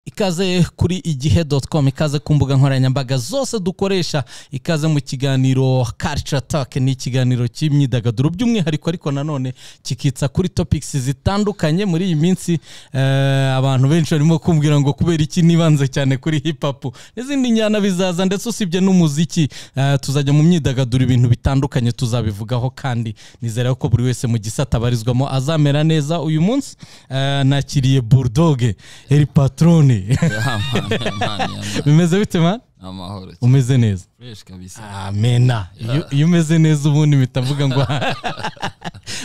ikaze kuri igihe doti komu ikaze ku mbuga nkoranyambaga zose dukoresha ikaze mu kiganiro karica atake ni ikiganiro cy'imyidagaduro by'umwihariko ariko nanone kikitsa kuri topikisi zitandukanye muri iyi minsi eh, abantu benshi barimo kumbwira ngo kubera iki nibanze cyane kuri hipapu n'izindi njyana bizaza ndetse usibye n'umuziki eh, tuzajya mu myidagaduro ibintu bitandukanye tuzabivugaho kandi nizera ko buri wese mu gisata abarizwamo azamera neza uyu munsi eh, nakiriye burudoge eri patrone bimeze bite man amahoro umeze neza fresh kabisa amena iyo iyo umeze neza ubundi mpita mvuga ngo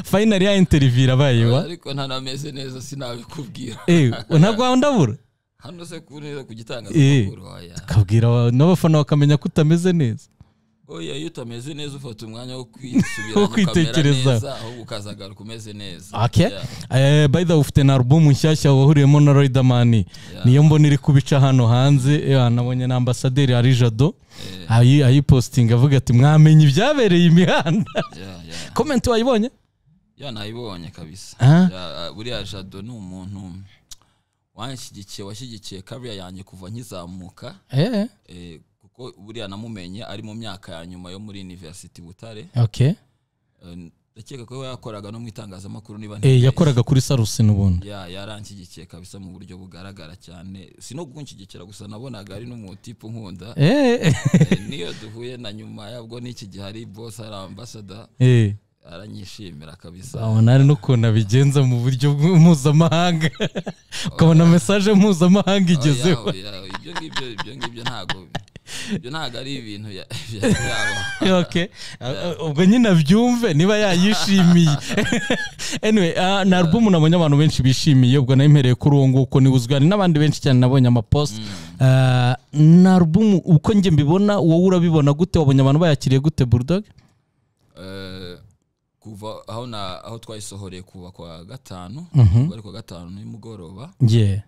fayinari ya interiviyu irabaye wa ariko ntanameze neza sinabikubwira Eh, ntabwo wawe ndabura hano se ku neza ku Eh. gitangazamakuru oya kabwira aba- n'abafana bakamenya ko utameze neza oya iyo utameze neza ufata umwanya wo kwisubira Wo kwitekereza. ahubwo ukazagaruka umeze neza okay Yeah. eh, by the way ufite na alubumu nshyashya wahuriyemo na Riderman niyo mbona iri kubica hano hanze eh, nabonye na ambasaderi ari jado ayi ayipositinga avuga ati mwamenye ibyabereye imihanda Yeah, yeah. komenti wayibonye ya nayibonye kabisa Ah. Ya, buriya jado ni umuntu wanshyigikiye washyigikiye kariya yanjye kuva nkizamuka eh eh, kuko buriya namumenye ari mu myaka ya nyuma yo muri university butare okay Eh, ndakeka ko yakoraga no mu itangazamakuru niba eh ntibeshye. yakoraga kuri sarusi n'ubundi ya yaranshyigikiye kabisa mu buryo bugaragara cyane si no kunshyigikira gusa nabonaga ari n'umutipu nkunda eh Eh, niyo duhuye na nyuma yabwo n'iki gihe ari boss ari ambasada eh aranyishimira kabisa abona ari n'ukuntu abigenza mu buryo mpuzamahanga ukabona mesaje mpuzamahanga igezeho Oh, ya, oya, ibyo ngibyo ibyo ngibyo ntabwo ibyo ntabwo ari ibintu ya- bya- byabo okay ubwo nyine abyumve niba yayishimiye anyway ah, ni alubumu nabonye abantu benshi bishimiye ubwo nayimpereye kuri uwo nguwo uko ni uzwi hari n'abandi benshi cyane nabonye amapost Ah, ni alubumu uko njye mbibona wowe urabibona gute wabonye abantu bayakiriye gute bulldog Eh, kuva aho na aho twayisohoreye kuva kwa gatanu Mhm. kuva ari kwa gatanu nimugoroba yeah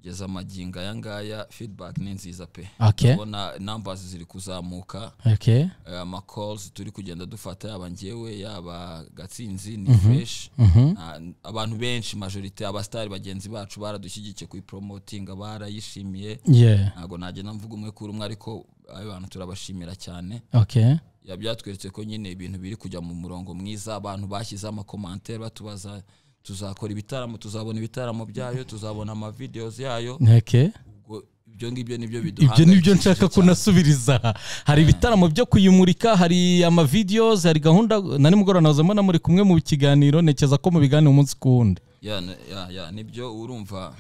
kugeza amagingo aya ngaya feedback ni nziza pe okay ubona numbers ziri kuzamuka okay eh, ama calls turi kugenda dufata yaba njyewe yaba gatsinzi ni fresh mhm Ah, abantu benshi majorite abasitari bagenzi bacu baradushyigikiye kuyipromotinga barayishimiye yeah ntabwo nagenda mvuga umwe kuri umwe ariko abo bantu turabashimira cyane okay Ya, byatweretse ko nyine ibintu biri kujya mu murongo mwiza abantu bashyizeho amakomantere batubaza tuzakora ibitaramo tuzabona ibitaramo byayo tuzabona amavideos yayo okay ubwo ibyo ngibyo nibyo ibyo nibyo biduhangayikishije nshaka cyane. kunasubiriza aha hari ibitaramo byo kuyimurika hari amavideos hari gahunda na nimugoroba nahoze mbona muri kumwe mu kiganiro ntekereza ko mubiganira umunsi ku wundi ya n- ya ya nibyo urumva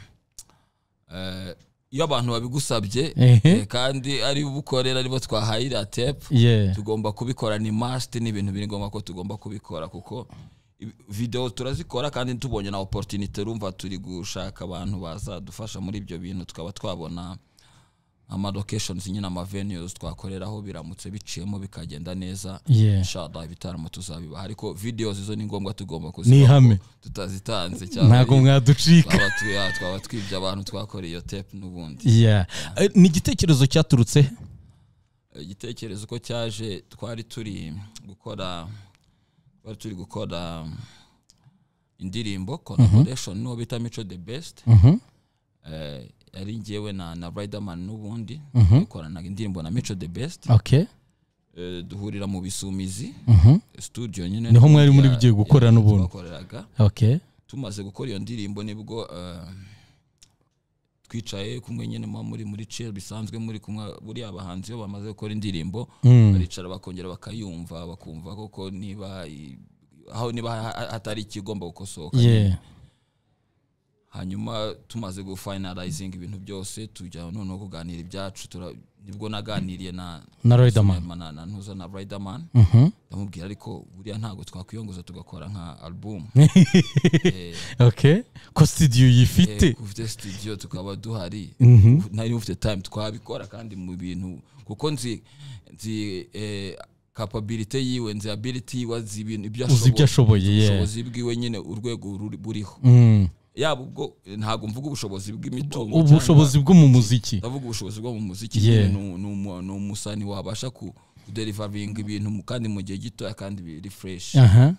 eh, iyo abantu babigusabye Ehe. eh, kandi ari bo ubukorera aribo twahaye iriya tepu yeah tugomba kubikora ni must ni ibintu biri ngombwa ko tugomba kubikora kuko ibi- video turazikora kandi tubonye na opportunity urumva turi gushaka abantu bazadufasha muri ibyo bintu tukaba twabona ama locations nyine ama venues twakoreraho biramutse biciyemo bikagenda neza yeah inshallah ibitaramo tuzabibaha ariko videos izo ni ngombwa tugomba Ni kuzibaha ihame. tutazitanze cyangwa ntabwo mwaducika twaba tu- ya, twaba twibye abantu twakoreye iyo tape n'ubundi yeah Eh, ni igitekerezo cyaturutse he? igitekerezo ko cyaje twari turi gukora twari turi gukora indirimbo collaboration n'uwo bita mico the best Mhm. Eh, yari ngewe na na riderman n'ubundi dukoranaga indirimbo na mico the best okay Eh, duhurira mu bisumizi Mhm. studio nyine Niho mwari muri Ya- bigiye ya- gukorana ubundi. twakoreraga okay tumaze gukora iyo ndirimbo nibwo eh, twicaye kumwe nyine muba muri muri chair bisanzwe muri kumwe buriya abahanzi iyo bamaze gukora indirimbo Mm. baricara bakongera bakayumva bakumva koko niba i- aho niba ha- ha- hatari ikigomba gukosoka yeah hanyuma tumaze gufinalizinga ibintu byose tujya noneho kuganira ibyacu tura- nibwo naganiriye na na riderman na- na- na ntuza na riderman Mhm. ndamubwira ariko buriya ntabwo twakwiyongoza tugakora nka album okay ko studio Eh, yifite ufite studio tukaba duhari Mhm. nari ufite time twabikora kandi mu bintu kuko nzi nzi eh, capability yiwe nzi ability yiwe nzi ibintu ibyo uzi ibyo ashoboye ashoboye yeah ubushobozi bwiwe nyine urwego ruri- buriho Mm. yaba ubwo eh, ntabwo mvuga ubushobozi bw'imitungo ubushobozi bwo mu muziki cyangwa- ndavuga ubushobozi bwo mu muziki Yeah. nyine ni- ni umu- ni umusani wabasha ku kuderivaringa ibintu mu- kandi mu gihe gitoya kandi biri fresh aha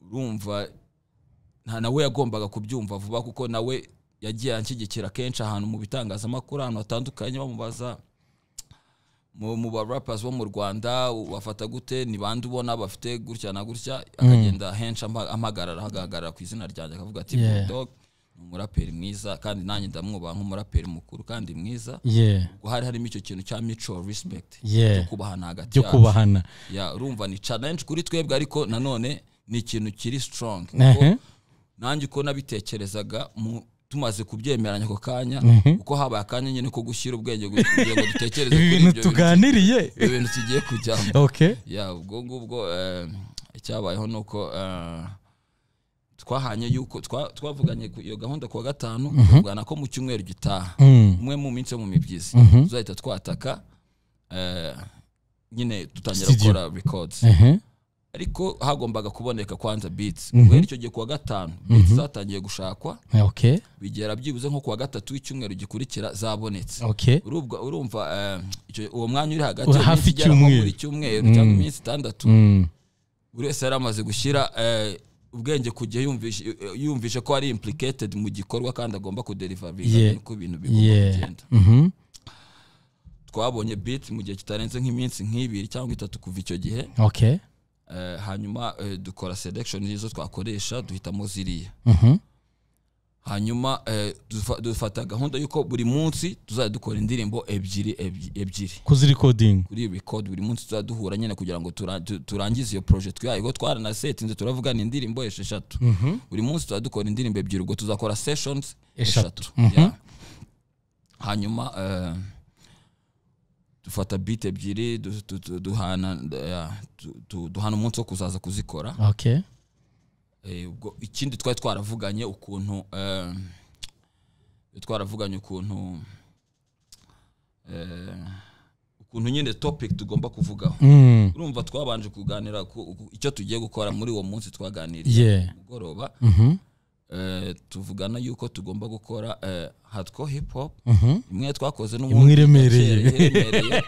urumva nta nawe yagombaga kubyumva vuba kuko nawe yagiye anshyigikira kenshi ahantu mu bitangazamakuru ahantu hatandukanye bamubaza mu mu ba rappers bo mu rwanda bafata gute ni bande ubona bafite gutya na gutya akagenda henshi ampa- ampagarara ahagaragara ku izina ryanjye akavuga ati Yeah. yeah. dog ni umuraperi mwiza kandi nanjye ndamwubaha nk'umuraperi mukuru kandi mwiza yeah ubwo hari harimo icyo kintu cya mutual respect Yeah. cyo kubahana hagati byo kubahana ya urumva ni challenge kuri twebwe ariko nanone ni ikintu kiri strong Ehe. kuko nanjye uko nabitekerezaga mu- tumaze kubyemeranya ako kanya kuko habaye akanya nyine ko gushyira ubwenge gu- kugira ngo dutekereze ibi kuri bintu ibyo bintu- tuganiriye ibyo bintu tugiye kujyamo okay ya ubwo ngubwo eh, icyabayeho ni uko eh, twahanye yuko twa- twavuganye ku- iyo gahunda ku wa gatanu tuvugana ko mu cyumweru gitaha Mm. umwe mu minsi yo mu mibyizi tuzahita twataka eh, nyine dutangira Studio. gukora records Ehe. ariko hagombaga kuboneka kwanza beats guhera icyo gihe ku wa gatanu beats zatangiye gushakwa okay bigera byibuze nko ku wa gatatu w'icyumweru gikurikira zabonetse okay urubwa urumva eh, icyo- uwo mwanya uri hagati Uri y'iminsi hafi igera nko icyumweru. muri cyumweru cyangwa iminsi itandatu Mm. buri wese yari amaze gushyira eh, ubwenge ku gihe yumvishe yumvishe ko ari implicated mu gikorwa kandi agomba kuderivaringa Yeah. uko ibintu bigomba yeah kugenda Mhm. twabonye beat mu gihe kitarenze nk'iminsi nk'ibiri cyangwa itatu kuva icyo gihe okay Eh, hanyuma eh, dukora selection izo twakoresha duhitamo ziriya Mhm. hanyuma eh, dufa- dufata gahunda y'uko buri munsi tuzajya dukora indirimbo ebyiri ebyi- ebyiri kuzirecording kuri record buri munsi tuzajya duhura nyine kugira ngo tura- tu- turangize iyo project yayo ubwo twaranasetinze turavugana indirimbo esheshatu buri munsi tuzajya dukora indirimbo ebyiri ubwo tuzakora sessions Eshatu. eshatu yeah. hanyuma eh, dufata beat ebyiri du- du- du- duhana yeah, du- du- duhana umunsi wo kuzaza kuzikora okay Eh, ubwo ikindi twari twaravuganye ukuntu eh, twaravuganye ukuntu eh, ukuntu nyine topic tugomba kuvugaho Mm. urumva twabanje kuganira ku- ku- icyo tugiye gukora muri uwo munsi twaganiriye yeah mugoroba Mhm. eh, tuvugana yuko tugomba gukora eh, hardcore hip hop Mhm. imwe twakoze Imwe iremereye. iremereye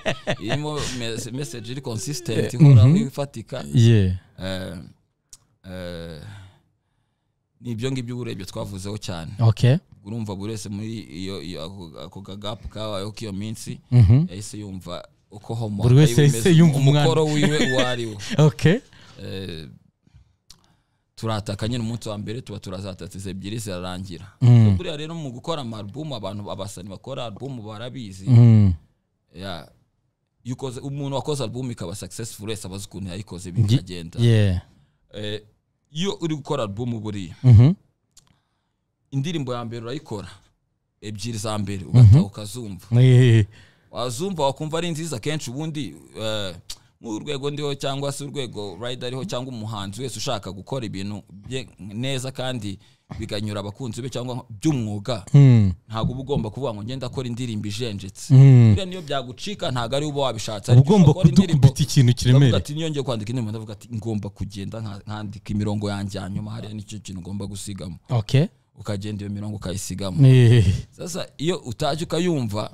irimo mes- message iri consistent ihoraho ifatika yeah Eh, eh, ni ibyo ngibyo urebye twavuzeho cyane okay urumva buri wese muri iyo iyo- ako- ako kagapu kabayeho k'iyo minsi Mhm. yahise yumva uko homo Buri wese yahise imeze, yumva umukoro wiwe uwo ari wo okay Eh, turataka nyine umunsi wa mbere tuba turazatatse ebyiri zirarangira Mm. buriya rero mu gukora amarubumu abantu abasani bakora arubumu barabizi Mm. Ya, iyo ukoze- umuntu wakoze arubumu ikaba successful wese abazi ukuntu yayikoze bikagenda yeah Eh, iyo uri gukora alubumu buriya Mhm. indirimbo ya mbere urayikora ebyiri za mbere ugataha ukazumva Eh. wazumva wakumva ari nziza kenshi ubundi eh, nk'urwego ndiho cyangwa se urwego rayida ariho cyangwa umuhanzi wese ushaka gukora ibintu bye neza kandi biganyura abakunzi be cyangwa by'umwuga Mm. ntabwo uba ugomba kuvuga ngo ngenda akora indirimbo ijenjetse Mm. buriya niyo byagucika ntabwo ari uba wabishatse uba ariko ugomba ushobora gukora indirimbo- kudukubita ikintu ndavuga kiremereye ati niyongeye kwandika indirimbo ndavuga ati ngomba kugenda nka- nkandika imirongo yanjye hanyuma hariya nicyo kintu ugomba gusigamo okay ukagenda iyo mirongo ukayisigamo Eh. sasa iyo utajya ukayumva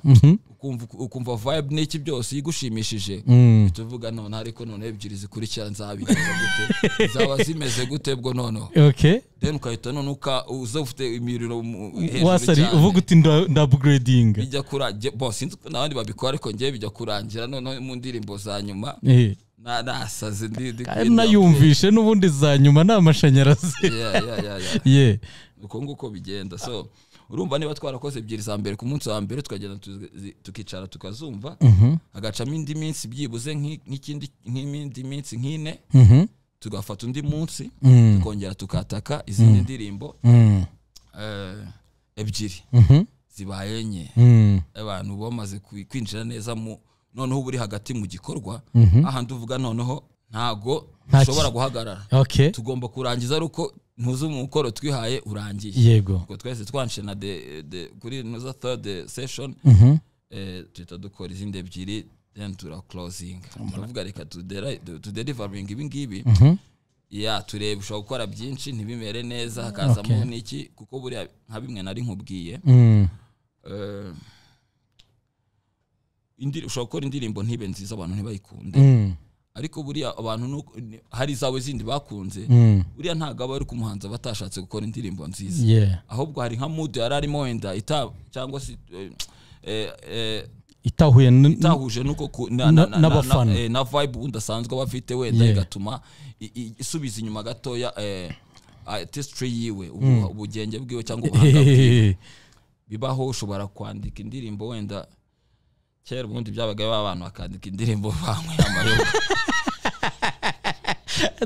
ukumva ukumva vibe n'iki byose iyo igushimishije Mm. tuvuga none ariko none ebyiri zikurikira nzabigenza gute zaba zimeze gute bwo noneho okay then ukahita none uka uza ufite imiriro mu- hejuru wasari uvuga cyane uti nda- ndabugredinga bijya kurangira bo sinzi ko n'abandi babikora ariko ngewe bijya kurangira noneho mu ndirimbo za nyuma Eh. na- nasaze ndi ndi Kandi nayumvishe n'ubundi za nyuma ni amashanyarazi Yeah, yeah, yeah, yeah. yeah uko nguko bigenda so urumva niba twarakoze ebyiri za mbere ku munsi wa mbere tukagenda tuzi- tukicara tukazumva hagacamo indi minsi byibuze nk'i- nk'ikindi nk'indi minsi nk'ine Mhm. tugafata undi munsi Mm. tukongera tukataka izindi ndirimbo Mm. eh, ebyiri Mhm. zibaye enye Mm. abantu bamaze kwi- kwinjira neza mu noneho uba uri hagati mu gikorwa ahandi uvuga noneho ntago Nta ki- ushobora guhagarara okay tugomba kurangiza ari uko ntuze umukoro twihaye urangiye yego ubwo twese twanshije na de, de, kuri noza third session Mhm. eh, tuhita dukora izindi ebyiri then turaclosinga turavuga reka tudera- tuderivaringa ibi ngibi Mhm. ya tureba ushobora gukora byinshi ntibimere neza hakazamo n'iki kuko buriya nka bimwe nari nkubwiye Mm. eh, indiri- ushobora gukora indirimbo ntibe nziza abantu ntibayikunde Mm. ariko buriya abantu nuko- ni- hari zawe zindi bakunze buriya ntabwo aba ari ku muhanzi aba atashatse gukora indirimbo nziza Yeah. ahubwo hari nka mood yari arimo wenda ita cyangwa se eh, eh, eh, itahuye n- itahuje nuko ku- na- Na- na- na- n'abafana. na- eh, na vibe ubundi asanzwe aba afite wenda Yeah. igatuma i- i- isubiza inyuma gatoya eh, artistry yiwe ubu- ubugenge bwiwe cyangwa ubuhanga bwiwe bibaho ushobora kwandika indirimbo wenda kera ubundi byabaga ba bantu bakandika indirimbo banywe amayoga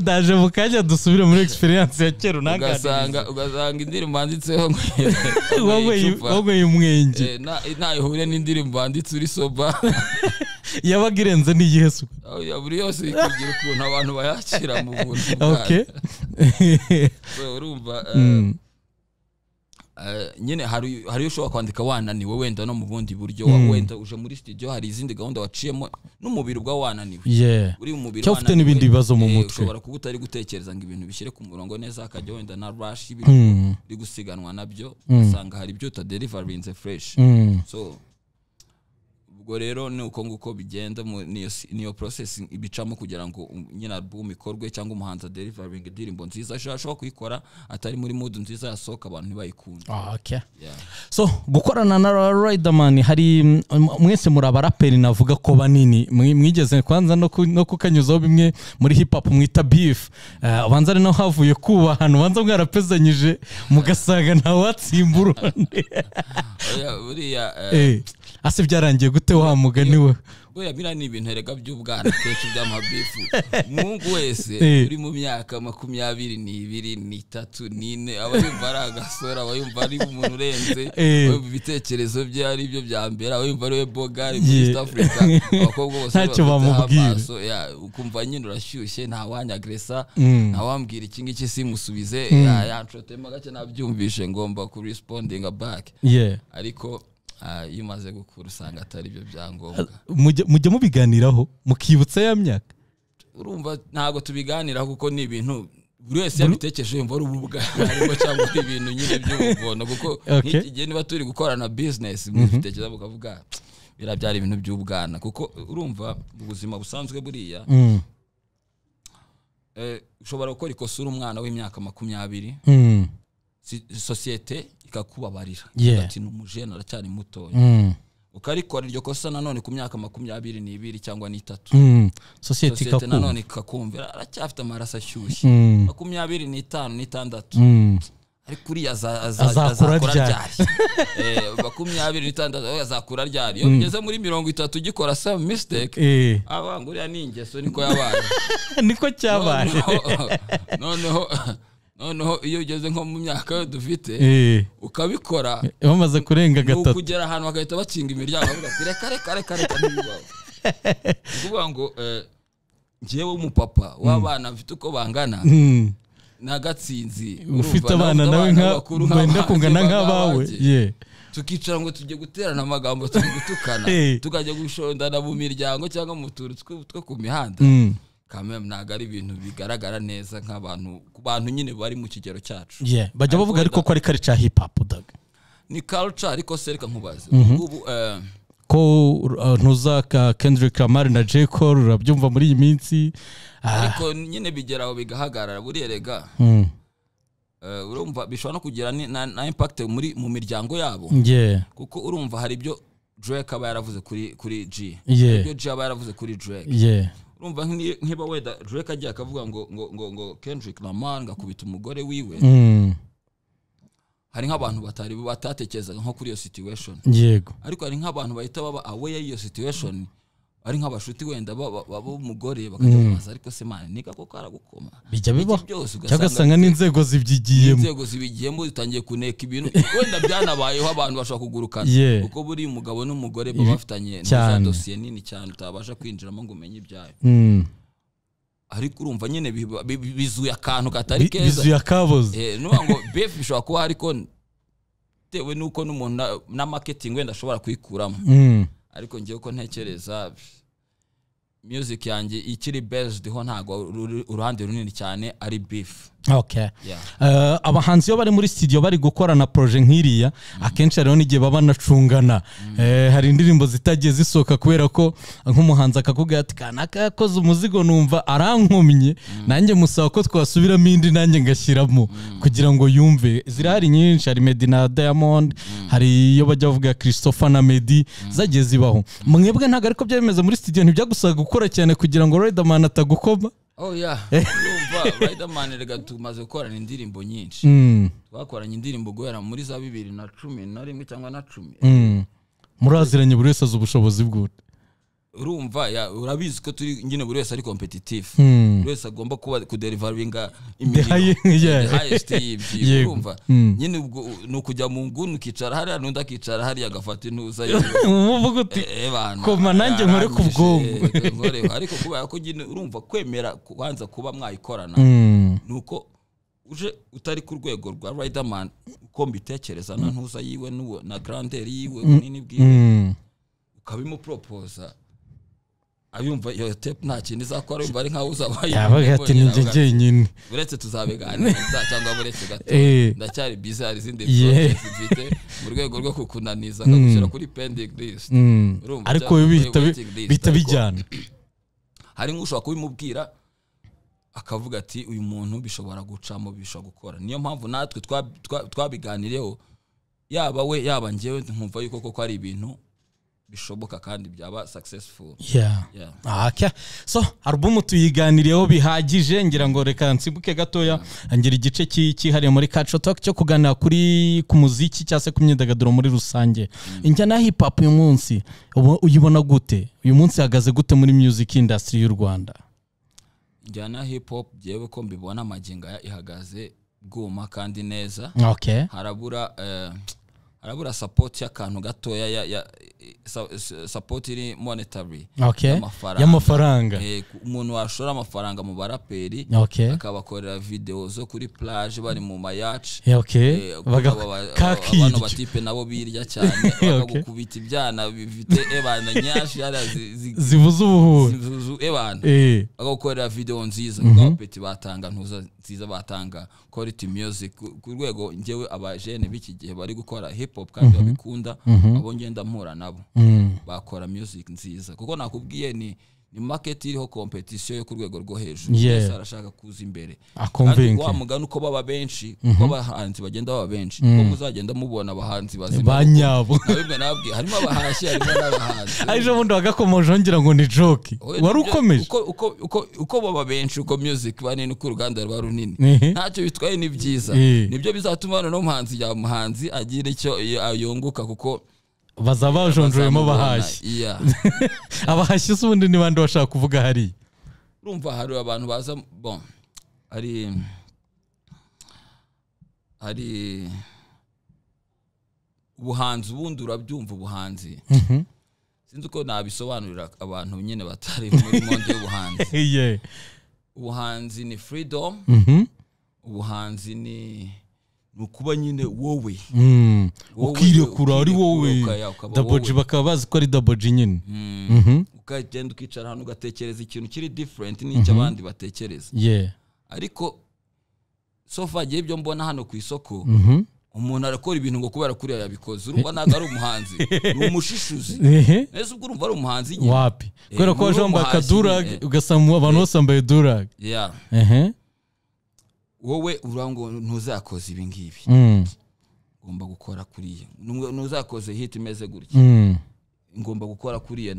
ndaje mu kanya dusubire muri experience ya kera ugasanga ugasanga indirimbo banditseho icupa, wanyweye umwenge eh, nta- nta ihure n'indirimbo banditse uri soba yabaga irenze n'igihe suku Aho ya buri yose ikagira ukuntu abantu bayakira mu buntu ok bwayo. So, urumva eh, eh, nyine hari hari iyo ushobora kwandika wananiwe wenda no mu bundi buryo wa- wenda uje muri studio hari izindi gahunda waciyemo n'umubiri ubwawe wananiwe yeah uri mu mubiri Cyangwa ufite wananiwe, n'ibindi bibazo mu eh, mutwe. ushobora kuba utari gutekereza ngo ibintu bishyire ku murongo neza hakajya wenda na rush y'ibintu Mm, uri gusiganwa nabyo usanga hari ibyo utaderivarinze fresh mm. so ubwo rero ni uko nguko bigenda mu- niyo si- niyo process ibicamo kugira ngo um- nyine album ikorwe cyangwa umuhanzi aderivaringa indirimbo nziza ashobora ashobora kuyikora atari muri mood nziza yasohoka abantu ntibayikunde Ah, okay Yeah. so gukorana na riderman hari mm, mwese muri abaraperi navuga ko banini mwi- mwigeze kwanza no ku- no kukanyuzaho bimwe muri hip hop mwita beef Eh, ubanza ari naho havuye kubahana ubanza mwarapezanyije mugasanga ntawatsimba urundi Oya, buriya eh, Eh, ase byarangiye gute wa mugani we buriya biriya ni ibintu erega by'ubwana kenshi by'amabifu umuhungu wese Eh. uri mu myaka makumyabiri n'ibiri n'itatu n'ine aba yumva ari agasore aba yumva ari umuntu urenze Eh. aba yumva ibitekerezo bye ari byo bya mbere aba yumva ari we bogari muri Yeah. east africa abakobwa bose Ntacyo babafiteho bamubwira. amaso, ya, ukumva nyine urashyushye ntawanyagresa ntawambwira iki ngiki simusubize ya, yanshotemo gake nabyumvishe ngomba kurespondinga back yeah ariko ah, iyo umaze gukura usanga atari byo byangombwa mujya mujya mubiganiraho mukibutsa ya myaka urumva ntabwo tubiganira kuko ni ibintu buri wese yabitekereje yumva ari ububwarimo cyangwa ari ibintu nyine by'ubugondo kuko Okay. nk'iki gihe niba turi gukorana business mubitekereza mukavuga biriya byari ibintu by'ubwana kuko urumva mu buzima busanzwe buriya Mm, eh, ushobora gukora ikosa uri umwana w'imyaka makumyabiri mm, si- sosiyete ikakubabarira Yeah. ati ni umujene aracyari mutoya mm, ukarikora iryo kosa nanone ku myaka makumyabiri n'ibiri cyangwa n'itatu mm. sosiyete sosiyete ikakumva nanone ikakumvira aracyafite amaraso ashyushye Mm, makumyabiri n'itanu n'itandatu mm. ariko uriya aza- aza- Azakura azakura ryari? ryari Eh, makumyabiri n'itandatu we azakura ryari iyo ugeze muri mirongo itatu ugikora some mistake Eh, abanga uriya ni ingeso niko yabaye niko cyabaye noneho noneho noneho iyo ugeze nko mu myaka yo dufite Eh, ukabikora bamaze kurenga ni gatatu ukugera ahantu bagahita bakinga imiryango bavuga ati reka reka reka reka ntibibaho ni ukuvuga ngo eh, njyewe umupapa w'abana mfite uko bangana Mm. nagatsinzi ufite abana nawe nka wenda kungana nk'abawe Yeah. tukicara ngo tujye guterana amagambo turi gutukana Eh. tukajya gushondana mu miryango cyangwa mu tuntu two- two ku mihanda Mm. kamera ntabwo ari ibintu bigaragara neza nk'abantu ku bantu nyine bari mu kigero cyacu Yeah. bajya bavuga ariko ko ari kare ca hip hop daga ni culture ariko se reka nkubaze ubungubu eh, ko uh, ntuza ka Kendrick Lamar na J Cole urabyumva muri iyi minsi ah, ariko nyine bigera aho bigahagarara buriya rega mm. eh, urumva bishobora no kugira ni- na na impact muri mu miryango yabo yeah kuko urumva hari ibyo Drake aba yaravuze kuri kuri G Yeah. Hari ibyo G aba yaravuze kuri Drake yeah urumva nk'i- nkiba weda Drake agiye akavuga ngo ngo ngo ngo Kendrick Lamar ngakubita umugore wiwe Mm. hari nk'abantu batari batatekerezaga nko kuri iyo situation yego ariko hari nk'abantu bahita baba aware y'iyo situation ari nk'abashuti wenda baba baba umugore bakajya bamubaza ariko se mani niga koko aragukoma bijya bibaho byose cyangwa ugasanga ugasanga n'inzego zibyigiyemo inzego zibigiyemo zitangiye kuneka ibintu wenda byanabayeho abantu bashobora kugurukana Yeah. kuko buri umugabo n'umugore baba bafitanye cyane. za dosiye nini cyane utabasha kwinjiramo ngo umenye ibyayo Mm. ariko urumva nyine biba- bi- bi- bizuye akantu katari Bi- keza bizuye akaboze Eh, nuvuga ngo beef bishobora kuba ariko bitewe n'uko n'umuntu na- na marketing wenda ashobora kuyikuramo Mm. ariko ngewe uko ntekereza music yanjye ikiri based ho ntabwo uru- uruhande runini cyane ari beef okay Yeah. Eh, abahanzi iyo bari muri studio bari gukora na proje nk'iriya akenshi hariho n'igihe baba banacungana Eh, hari indirimbo zitagiye zisohoka kubera ko nk'umuhanzi akakubwira ati kanaka yakoze umuzigo numva arankomye nanjye musaba ko twasubiramo indi nanjye ngashyiramo kugira ngo yumve zirahari nyinshi hari Meddy na Diamond hari iyo bajya bavuga Christopher na Meddy zagiye zibaho mwebwe ntabwo ariko byari bimeze muri studio ntibyagusaba gukora cyane kugira ngo Riderman atagukoma oh yeah urumva Riderman rega tumaze gukorana indirimbo nyinshi Mm, twakoranye indirimbo guhera muri za bibiri na cumi na rimwe cyangwa na cumi mm. muraziranye buri wese azi ubushobozi bwe urumva ya- urabizi ko turi nyine buri wese ari competitive Mm. buri wese agomba kuba kuderivaringa high- yeah. y'ibyo Yego. urumva Mm. nyine ubwo ni ukujya mu nguni ukicara hariya n'undi akicara hariya agafata intuza ye uvuga uti Eh, bana, Koma nanjye nkore ku arangije, bwonko. nkore- ariko kubera ko nyine urumva kwemera kubanza kuba mwayikorana Mm, ni uko uje utari ku rwego rwa riderman uko mbitekereza na ntuza yiwe n'uwo- na grandeur yiwe bunini bwiwe mm. ukabimuporopoza abiyumva iyo tepu nta kintu izakora yumva ari nkaho uzabaye yabaga ati ni njye njyenyine uretse tuzabiganiriza cyangwa buretse gato Eh. ndacyari bize hari izindi Yeah. projects mfite mu rwego rwo kukunaniza akagushyira kuri pending list Mm. Urumva ariko cyangwa we muri bihita bi- waiting list, bihita ariko- bijyana hari nk'ushobora kubimubwira akavuga ati uyu muntu bishobora gucamo bishobora gukora niyo mpamvu natwe twa- twa- twabiganireho yaba we yaba njyewe nkumva yuko koko ari ibintu bishoboka kandi byaba successful Yeah. Yeah. Ah, okay. so alubumu tuyiganiriyeho bihagije ngira ngo reka nsibuke gatoya ngira igice ki- cyihariye muri Culture Talk cyo kuganira kuri ku muziki cyangwa se ku myidagaduro muri rusange injyana ya hip hop uyu munsi ubu- uyibona gute uyu munsi ihagaze gute muri music industry y'u Rwanda njyana hip hop byewe ko mbibona amaginga ihagaze bwuma kandi neza okay harabura eh, harabura sapoti y'akantu gatoya ya, ya sapoti iri monetary okay Y'amafaranga. y'amafaranga Eh, ku- umuntu washora amafaranga mu baraperi okay akabakorera video zo kuri plage bari mu mayaci Yeah, okay Baga- abantu kakiryo batipe nabo birya cyane bakagukubita ibyana bifite ebana nyashi hariya zi- zi- zivuze ubuhuha zi- zi- ebana Eh, bagakorera video nziza abapeti batanga ntuza nziza batanga quality music ku- ku rwego njyewe abajene b'iki gihe bari gukora hip hop kandi babikunda abo ngenda mpura nabo mm, bakora music nziza kuko nakubwiye ni ni market iriho competition yo ku rwego rwo hejuru Yeah. wese arashaka kuza imbere kandi akomvinke wa mugani uko baba benshi uko abahanzi bagenda baba benshi uko muzagenda mubona abahanzi bazima ba nyabo nabimwe nabwiye harimo abahashyi harimo n'abahanzi ejo bundi wagakomoje wongera ngo ni joke Oya, wari nibyo, ukomeje uko- uko- uko- uko baba benshi uko music banini uko uruganda rwa runini Ehe. ntacyo bitwaye ni byiza Eh. nibyo bizatuma noneho umuhanzi ya muhanzi agira icyo yunguka kuko bazaba bajonjoremo bazamubona. abahashyi Yeah. abahashyi si ubundi ni bande bashaka kuvuga hariya urumva hari abantu baza bon hari hari ubuhanzi ubundi urabyumva ubuhanzi sinzi uko nabisobanurira abantu nyine batari muri monde y'ubuhanzi Iye. ubuhanzi ni freedom Mhm. ubuhanzi ni ni ukuba nyine wowe Mm. Wowe- ukirekura ari wowe ukaya- ukaba daboji wowe. bakaba bazi ko ari daboji nyine Mm. Mhm. ukagenda ukicara hano ugatekereza ikintu kiri different n'icyo abandi batekereza Yeah. ariko sofa gihe ibyo mbona hano ku isoko Mhm. umuntu arakora ibintu ngo kubera kuriya yabikoze urumva ntabwo ari umuhanzi ni umushishuzi Ehe. neza ubwo urumva ari umuhanzi nyine wapi Eh, kubera ko muri waje uwo wambaye muhanzi akadurage nyine. ugasanga abantu bose bambaye durage Yeah. ehe wowe urango ntuzakoze ibi ngibi Mm. ugomba gukora kuriya Nubwo ntuzakoze hit imeze gutya Mm. ngomba gukora kuriya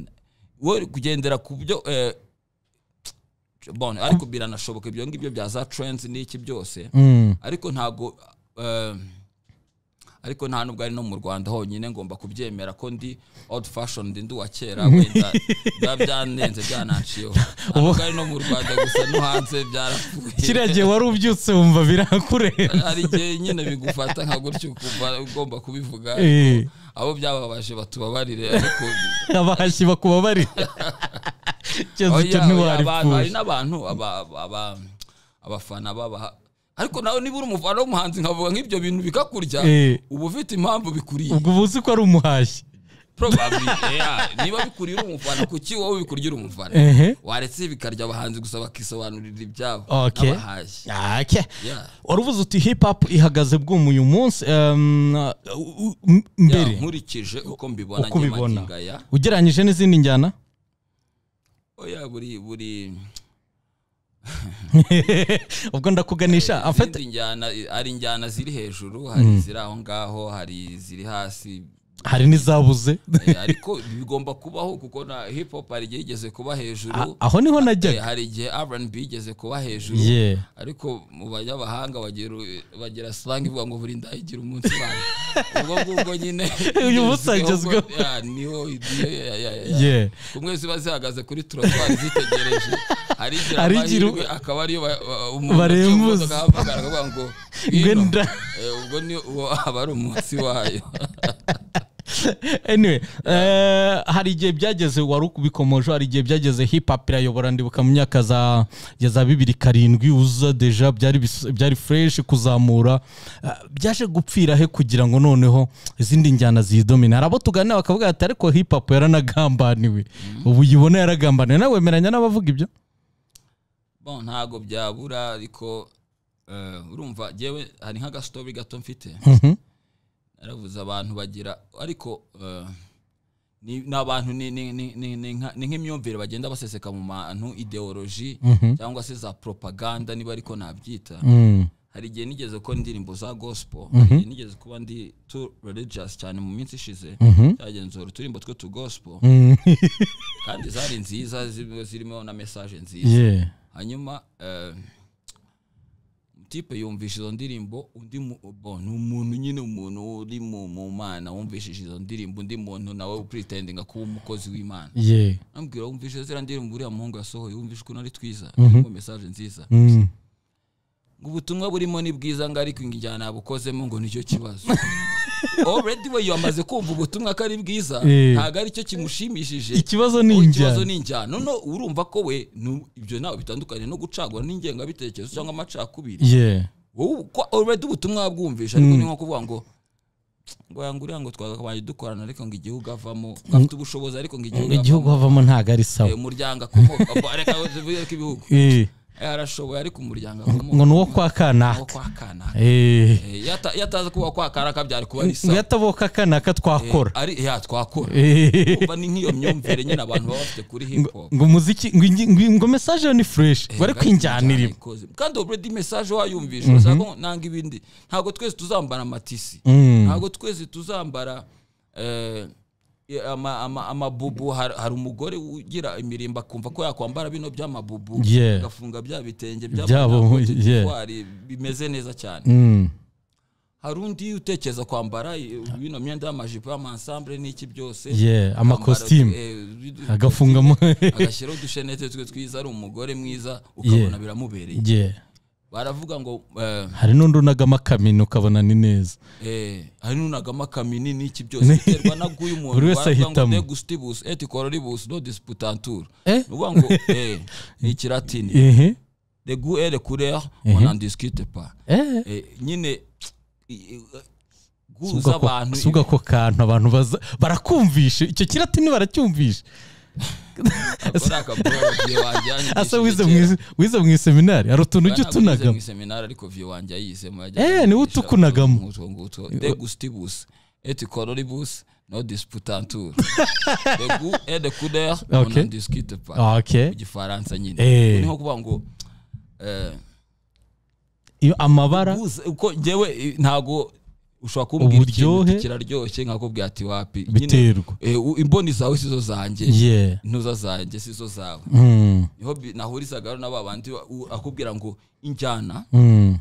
wowe kugendera ku byo eh, bon ariko biranashoboka ibyo ngibyo bya za trends n'iki byose Mm. ariko ntago eh, ariko nta nubwo ari no mu rwanda honyine ngomba kubyemera ko ndi old fashion ndi ndi uwa kera wenda biba byanenze byananciyeho nta nubwo ari no mu rwanda gusa no hanze byarapfuye kiriya gihe wari ubyutse wumva birakurenze hari igihe nyine bigufata nka gutyo ukumva ugomba kubivuga Eh. abo byababaje batubabarire ariko abahashyi bakubabarira icyo Oya, cyo oya, abantu- hari ntiwaripfuye n'abantu aba- aba- abafana babaha ariko nawe niba uri umufana w'umuhanzi nkavuga nk'ibyo bintu bikakurya Eh. uba ufite impamvu bikuriye ubwo uba uzi ko ari umuhashyi probably yeah. niba bikurira umufana kuki wowe bikurya uri umufana Ehe. waretse bikarya abahanzi gusa bakisobanurira ibyabo Okay. n'abahashi Okay. Yeah. waravuze uti hip hop ihagaze bw'umu uyu munsi um, uh, m- Yeah, mbere nkurikije uko mbibona uko njye ubibona magingo aya ugereranyije n'izindi njyana oya buri buri ubwo ndakuganisha afite izindi njyana hari injyana ziri hejuru hari iziri aho ngaho hari iziri hasi hari n'izabuze Eh, ariko bigomba kubaho kuko na hip hop hari igihe igeze kuba hejuru aho niho Eh, najyaga hari igihe R&B igeze kuba hejuru Yeah. ariko mu banyamahanga bagira bagira slang ivuga ngo buri ndayigira umunsi wayo ubwo ngubwo nyine Uyu munsi agezweho. Yeah, niho igihe- yeah, yeah, yeah. Yeah. kumwe ziba zihagaze kuri turotwari zitegereje hari igira Hari igira- amahirwe akaba ariyo ba- ba- Barembuza. umuntu ucunga imodoka akavuga ngo "Ngwino." nda. Eh, ubwo ni uwo aba ari umunsi wayo anyway eh, hari igihe byageze wari ukubikomoje hari igihe byageze hip hop irayobora ndibuka mu myaka za ya za bibiri karindwi uza deja byari bis- byari fresh kuzamura Eh, byaje gupfira he kugira ngo noneho izindi njyana zidomine hari abo tuganira bakavuga ati ariko hip hop yaranagambaniwe ubu uyibona yaragambaniwe nawe wemeranya n'abavuga ibyo bon ntago byabura ariko eh, urumva jewe hari nk'agasitobi gato mfite Mhm. naravuze abantu bagira ariko eh, ni ni abantu ni- ni- ni- ni- ni nka- ni nk'imyumvire bagenda baseseka mu bantu ideoloji cyangwa se za propaganda niba ariko nabyita Mm. hari igihe nigeze ko indirimbo za gospel hari igihe nigeze kuba ndi too religious cyane mu minsi ishize cyagenzura uturimbo two tu gospel Mm. kandi zari nziza zi- zirimo na message nziza yeah hanyuma eh, tipe yumvisha izo ndirimbo undi mu- bo, ni umuntu nyine umuntu uri mu mu mana wumvishije izo ndirimbo undi muntu nawe upuritendinga kuba umukozi w'imana yeah ambwira wumvise ziriya ndirimbo uriya muhungu yasohoye wumvishe ukuntu ari twiza harimo mesaje nziza Mm. ngo ubutumwa burimo ni bwiza ngo ariko injyana yabukozemo ngo nicyo kibazo already we yamaze kumva ubutumwa ko ari bwiza Eh. ntabwo aricyo kimushimishije ikibazo ni ikibazo injyana ni injyana none urumva ko we nu- ibyo ntawe bitandukanye no gucagura n'ingengabitekerezo cyangwa amacakubiri yeah wowe uko already ubutumwa wabwumvisha ariko ni nko kuvuga ngo ngo yanguriya ngo twagabanye dukorana ariko ngo igihugu avamo afite ubushobozi ariko ngo igihugu igihugu havamo avamo ntago ari Eh, sawa umuryango akomoka abo- reka tuvuge ko ibihugu Eh. Eh, arashoboye ariko umuryango akomoka ngo ni uwo kwa aho kanaka kwa kanaka Eh. Eh, iyo ata- iyo ataza kuba kwa kanaka byari kuba ari ngo sawa yataboka kanaka twakora ari ya twakora Eh. Urumva ni nk'iyo myumvire nyine abantu baba bafite kuri hip hop ngo umuziki ngo ingi- ngo- ngo message yo ni fresh bari kwinjyanira ibi. ikoze kandi already message wayumvisha urashaka ngo nanga ibindi ntabwo twese tuzambara amatisi Mm. ntabwo twese tuzambara eh, ama- ama- amabubu hari hari umugore ugira imirimbo akumva ko yakwambara bino by'amabubu Yeah. agafunga bya bitenge Byabo, yeah. by'amatwari bimeze neza cyane Mm. hari undi utekereza kwambara eh, bino myenda y'amajipo y'amansambure n'iki byose Yeah, amakositimu. Akambara, eh, agafungamo agashyiraho udushenete twe twiza ari umugore mwiza ukabona biramubereye Yeah. baravuga ngo eh, hari n'undi unagamo akamino ukabona ni neza eh, hari n'unagamo akaminini n'iki byose biterwa na guyu muntu Buri wese baravuga ngo ahitamo. de gustibus et cororibus no disputatur Eh? ni ukuvuga ngo eh, ni ikiratini Ehe. de gu et de couleur on en discute pas Eh. Eh, nyine i- i- gu Subwa ko- z'abantu subwa ko kantu abantu baza- barakumvisha icyo kiratini baracyumvisha akora akaboro gihe wajyanye asa wize mu is- wize mu iseminari hari utuntu ujya utunagamo seminari ariko vyo wanjye yizemo Eh, niwe utukunagamo. utwo ngutwo de gustibus et coloribus no disputantur de goût et de couleur on Okay. en discute pas Ah, okay. mu gifaransa nyine Eh. Ubwo ni nko kuvuga ngo eh, Iyo amabara gusa- uko njyewe ntago ushobora kumbwira ikintu Uburyohe. uti kiraryoshye nkakubwira ati wapi Nyine, Biterwa. eh, u- imboni zawe sizo zanjye yeah intuza zanjye sizo zawe Mm. niho bi- nahurizagaho n'aba bandi u- akubwira ngo injyana Mm.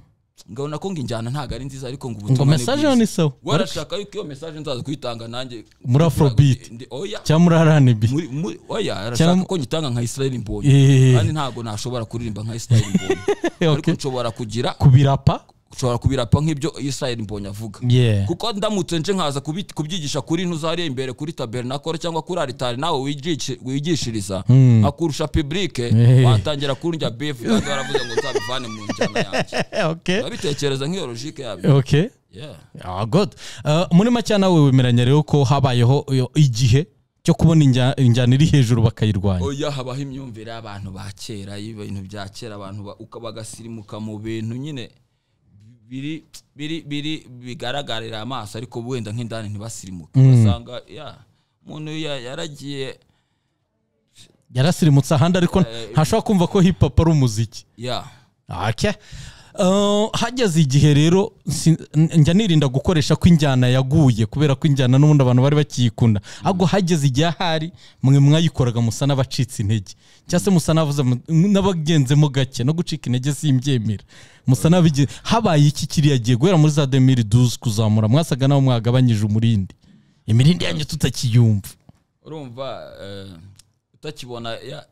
ngabona ko ngo injyana ntabwo ari nziza ariko ngo ngo ubutumwa ni message yo bwiza ni sawa warashaka yuko iyo message nzaza kuyitanga nanjye Muri Afrobeat. Ndi- oya cyangwa muri RNB muri muri oya arashaka Cyangwa- ko nyitanga nka Israel Mbonyi Eh. kandi ntabwo nashobora kuririmba nka Israel Mbonyi ariko Okay. nshobora kugira ku birapa nshobora kubirapa nk'ibyo Israel Mbonyi avuga yeah kuko ndamutse nje nkaza kubi- kubyigisha kuri ntuzariye imbere kuri tabernakore cyangwa kuri aritari nawe wigishi- wigishiriza akurusha publike Eh. watangira kurya beef kandi waravuze ngo nzabivane mu njyana yanjye okay babitekereza nk'iyo logique yabyo okay yeah Ah, good. Uh, muri make nawe wemeranya rero ko habayeho iyo- igihe cyo kubona injya- injyana iri hejuru bakayirwanya oya habaho imyumvire y'abantu ba kera y'ibintu bya kera abantu ba- uka- bagasirimuka mu bintu nyine biri biri biri bigaragarira amaso ariko wenda nk'indani ntibasirimuke ugasanga ya umuntu ya- yaragiye yarasirimutse ahandi ariko ntashobora kumva ko hip hop ari umuziki ya Okay. Uh, hageze igihe rero si- n- njya nirinda gukoresha ko injyana yaguye kubera ko injyana n'ubundi abantu bari bakiyikunda ahubwo hageze igihe ahari mwe mwayikoraga musa n'abacitse intege cyangwa se musa n'abavuze mu- n'abagenzemo gake no gucika intege simbyemera musa n'abige habaye iki kiriya gihe guhera muri za 2012 kuzamura mwasaga naho mwagabanyije umurindi imirindi yanyu tutakiyumva urumva eh, utakibona ya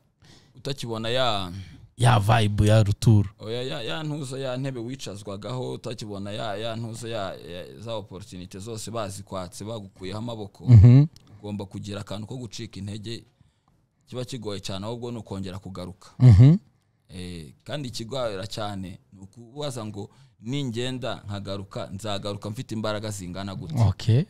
utakibona ya ya vibe ya ruturo oya ya ya ntuza ya ntebe wicazwagaho utakibona ya ya ntuza ya ya- za opportunity zose bazikwatse bagukuyeho amaboko ugomba kugira akantu ko gucika intege kiba kigoye cyane ahubwo ni ukongera kugaruka Mhm. Eh, kandi ikigwara cyane ni ukubaza ngo ningenda nkagaruka nzagaruka mfite imbaraga zingana gutya okay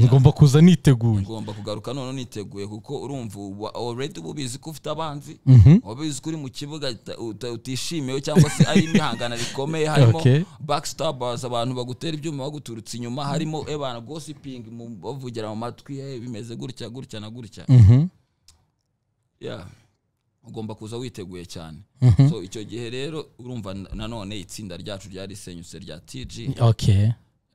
ngomba kuza niteguye ngomba kugaruka none niteguye kuko urumva uba- already uba ubizi ko ufite abanzi waba ubizi ko uri mu kibuga uta- uta- utishimiwe cyangwa se ari imihangana rikomeye harimo Okay. backstabbers abantu bagutera ibyuma baguturutse inyuma harimo ebana gossiping mu- bavugira mu matwi "Eh, bimeze gutya gutya na gutya Mhm. yeah. ugomba kuza witeguye cyane so icyo gihe rero urumva na- nanone itsinda ryacu ryarisenyutse rya tg okay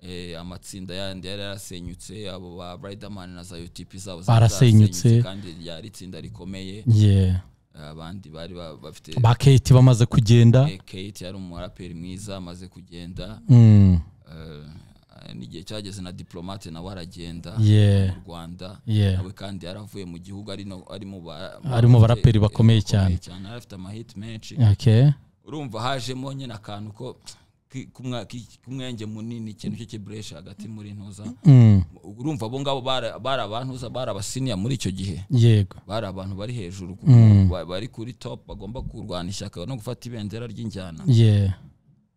Eh, amatsinda yandi yari yarasenyutse abo ba riderman na za utp zabo Barasenyutse. zarasenyutse kandi ryari itsinda rikomeye yeah abandi bari ba- bafite ba kate bamaze kugenda eh, kate yari umuraperi mwiza amaze kugenda Mm, Eh, n'igihe cyageze na diplomate nawe aragenda Yeah. mu rwanda Yeah. nawe kandi yaravuye mu gihugu ari no- ari mu ba- Ari mu baraperi bakomeye cyane. cyane yari afite amahiti menshi okay urumva hajemo nyine akantu ko ki- kumwa- ki- kumwenge munini ikintu cy'ikibureshi hagati muri ntuza Mm, urumva abo ngabo bara- bari abantuza bari abasiniya muri icyo gihe yego bari abantu bari hejuru ku- ba- bari kuri top bagomba kurwana ishyaka no gufata ibendera ry'injyana yeah